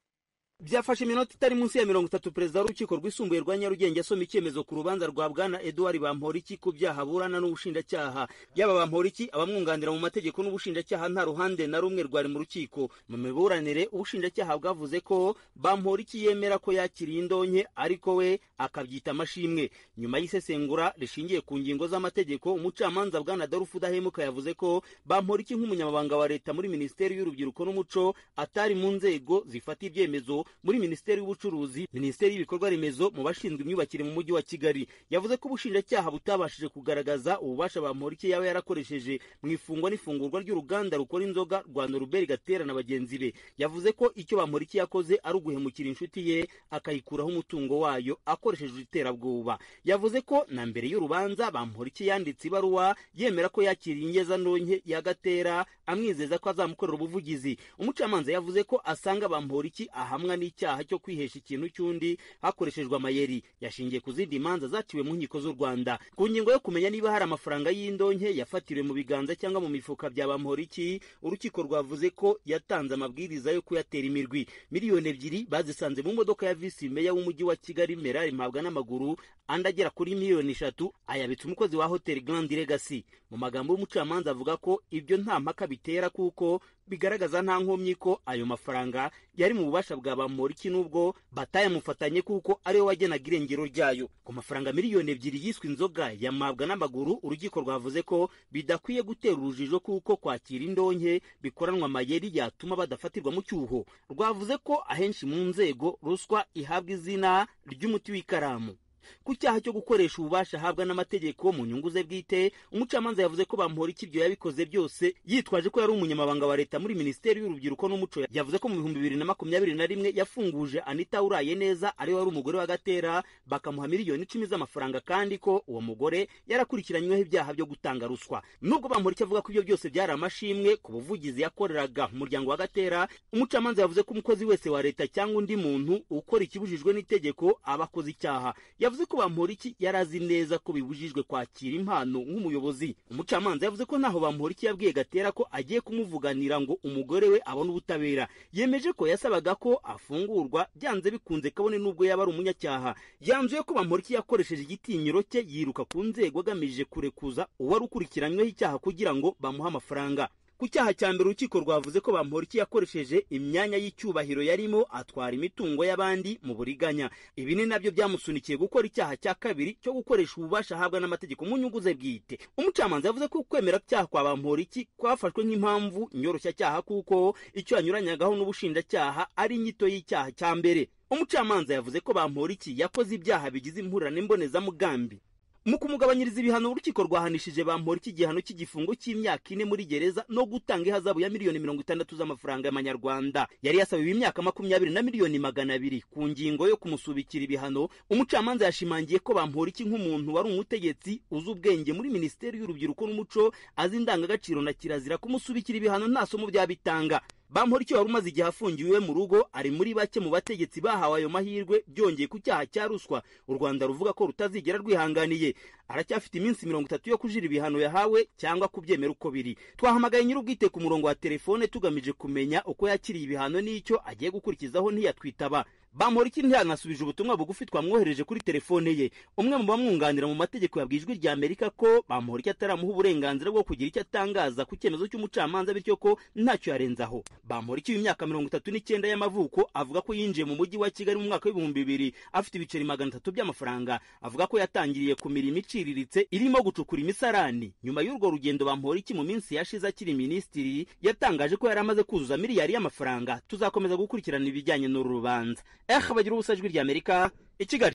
O: byafashe iminota itari munsi ya mirongo itatu perezida w'urukiko rwisumbuye rwa nyarugenge asoma icyemezo ku rubanza rwa bwana eduard bamporiki ku byaha burana n'ubushinjacyaha yaba bamporiki abamwunganira mu mategeko n'ubushinjacyaha nta ruhande na rumwe rwari mu rukiko mu miburanire ubushinjacyaha bwavuze ko bamporiki yemera ko yakiriye indonke ariko we akabyita amashimwe nyuma y'isesengura rishingiye ku ngingo z'amategeko umucamanza bwana darufu udahemuka yavuze ko bamporiki nk'umunyamabanga wa leta muri minisiteri y'urubyiruko n'umuco atari mu nzego zifata ibyemezo muri minisiteri y'ubucuruzi minisiteri y'ibikorwa remezo mu bashinzwe imyubakire mu mujyi wa kigali yavuze ko ubushinjacyaha butabashije kugaragaza ububasha bamporiki yaba yarakoresheje mu ifungwa n'ifungurwa ry'uruganda rukora inzoga rwa noruberi gatera na bagenzi be yavuze ko icyo bamporiki yakoze ari uguhemukira inshuti ye akayikuraho umutungo wayo akoresheje iterabwoba yavuze ko na mbere y'urubanza bamporiki yanditse ibaruwa yemera ko yakiriye ingezantonke ya gatera amwizeza ko azamukorera ubuvugizi umucamanza yavuze ko asanga bamporiki ahamwa n'icyaha cyo kwihesha ikintu cy'undi hakoreshejwe amayeri yashingiye ku zindi manza zaciwe mu nkiko z'u rwanda ku ngingo yo kumenya niba hari amafaranga y'indonke yafatiriwe mu biganza cyangwa mu mifuka bya bamporiki urukiko rwavuze ko yatanze amabwiriza yo kuyatera imirwi miliyoni ebyiri bazisanze mu modoka ya visi meya w'umujyi wa kigali merari mpabwa n'amaguru andi agera kuri miliyoni eshatu ayabitse umukozi wa hoteli grand legacy mu magambo y'umucamanza avuga ko ibyo nta mpaka bitera kuko bigaragaza nta nkomyi ko ayo mafaranga yari mu bubasha bwa bamporiki n'ubwo batayamufatanye kuko ariwe wagenaga irengero ryayo ku mafaranga miliyoni ebyiri yiswe inzoga yamabwa n'amaguru urukiko rwavuze ko bidakwiye gutera urujijo kuko kwakira indonke bikoranwa amayeri yatuma badafatirwa mu cyuho rwavuze ko ahenshi mu nzego ruswa ihabwa izina ry'umuti w'ikaramu ku cyaha cyo gukoresha ububasha ahabwa n'amategeko mu nyungu ze bwite umucamanza yavuze ko bamuhora ikibyo yabikoze byose yitwaje ko yari umunyamabanga wa leta muri minisiteri y'urubyiruko n'umuco yavuze ko mu bihumbi bibiri na makumyabiri na rimwe yafunguje anita uraye neza ari wari umugore wa gatera bakamuha miliyoni icumi z'amafaranga kandi ko uwo mugore yarakurikiranyweho ibyaha byo gutanga ruswa nubwo bamuhora icyo avuga ko ibyo byose byari amashimwe ku buvugizi yakoreraga umuryango wa gatera umucamanza yavuze ko umukozi wese wa leta cyangwa undi muntu ukora ikibujijwe n'itegeko aba akoze icyaha yavuze yavuze ko bamporiki yari azi neza ko bibujijwe kwakira impano nk'umuyobozi umucamanza yavuze ko ntaho bamporiki yabwiye gatera ko agiye kumuvuganira ngo umugore we abone ubutabera yemeje ko yasabaga ko afungurwa byanze bikunze kabone n'ubwo yaba ari umunyacyaha yanzuye ko bamporiki yakoresheje igitinyiro cye yiruka ku nzego agamije kurekuza uwari ukurikiranyweho icyaha kugira ngo bamuhe amafaranga ku cyaha cya mbere urukiko rwavuze ko bamporiki yakoresheje imyanya y'icyubahiro yarimo atwara imitungo y'abandi mu buriganya ibi ni nabyo byamusunikiye gukora icyaha cya kabiri cyo gukoresha ububasha ahabwa n'amategeko mu nyungu ze bwite umucamanza yavuze ko kwemera cyaha kwa bamporiki kwafashwe nk'impamvu nyoroshya kuko icyo yanyuranyagaho n'ubushinjacyaha ari inyito y'icyaha cya mbere umucamanza yavuze ko bamporiki yakoze ibyaha bigize impurirane mbonezamugambi mu kumugabanyiriza ibihano urukiko rwahanishije bamporiki igihano cy'igifungo cy'imyaka ine muri gereza no gutanga ihazabu ya miliyoni mirongo itandatu z'amafaranga y'amanyarwanda yari yasabiwe imyaka makumyabiri na miliyoni magana abiri ku ngingo yo kumusubikira ibihano umucamanza yashimangiye ko bamporiki nk'umuntu wari umutegetsi uzi ubwenge muri minisiteri y'urubyiruko n'umuco azi indangagaciro na kirazira kumusubikira ibihano nta somo byabitanga bamporiki wari umaze igihe afungiwe iwe mu rugo ari muri bake mu bategetsi bahawe ayo mahirwe byongeye ku cyaha cya ruswa u rwanda ruvuga ko rutazigera rwihanganiye aracyafite iminsi mirongo itatu yo kujira ibihano yahawe cyangwa kubyemera uko biri twahamagaye nyir'ubwite ku murongo wa telefone tugamije kumenya uko yakiriye ibihano n'icyo agiye gukurikizaho ntiyatwitaba bamporiki ntiyanasubije ubutumwa bugufi twamwohereje kuri telefone ye umwe mu bamwunganira mu mategeko yabwiye ijwi rya amerika ko bamporiki ataramuha uburenganzira bwo kugira icyo atangaza ku cyemezo cy'umucamanza bityo ko ntacyo yarenzaho bamporiki w'imyaka mirongo itatu n'icyenda y'amavuko avuga ko yinjiye mu mujyi wa kigali mu mwaka w'ibihumbi bibiri afite ibiceri magana atatu by'amafaranga avuga ko yatangiriye ku mirimo iciriritse irimo gucukura imisarani nyuma y'urwo rugendo bamporiki mu minsi yashize akiri minisitiri yatangaje ko yari amaze kuzuza miliyari y'amafaranga tuzakomeza gukurikirana ibijyanye n'uru rubanza ehe bagira ubusa ijwi ry'amerika i kigali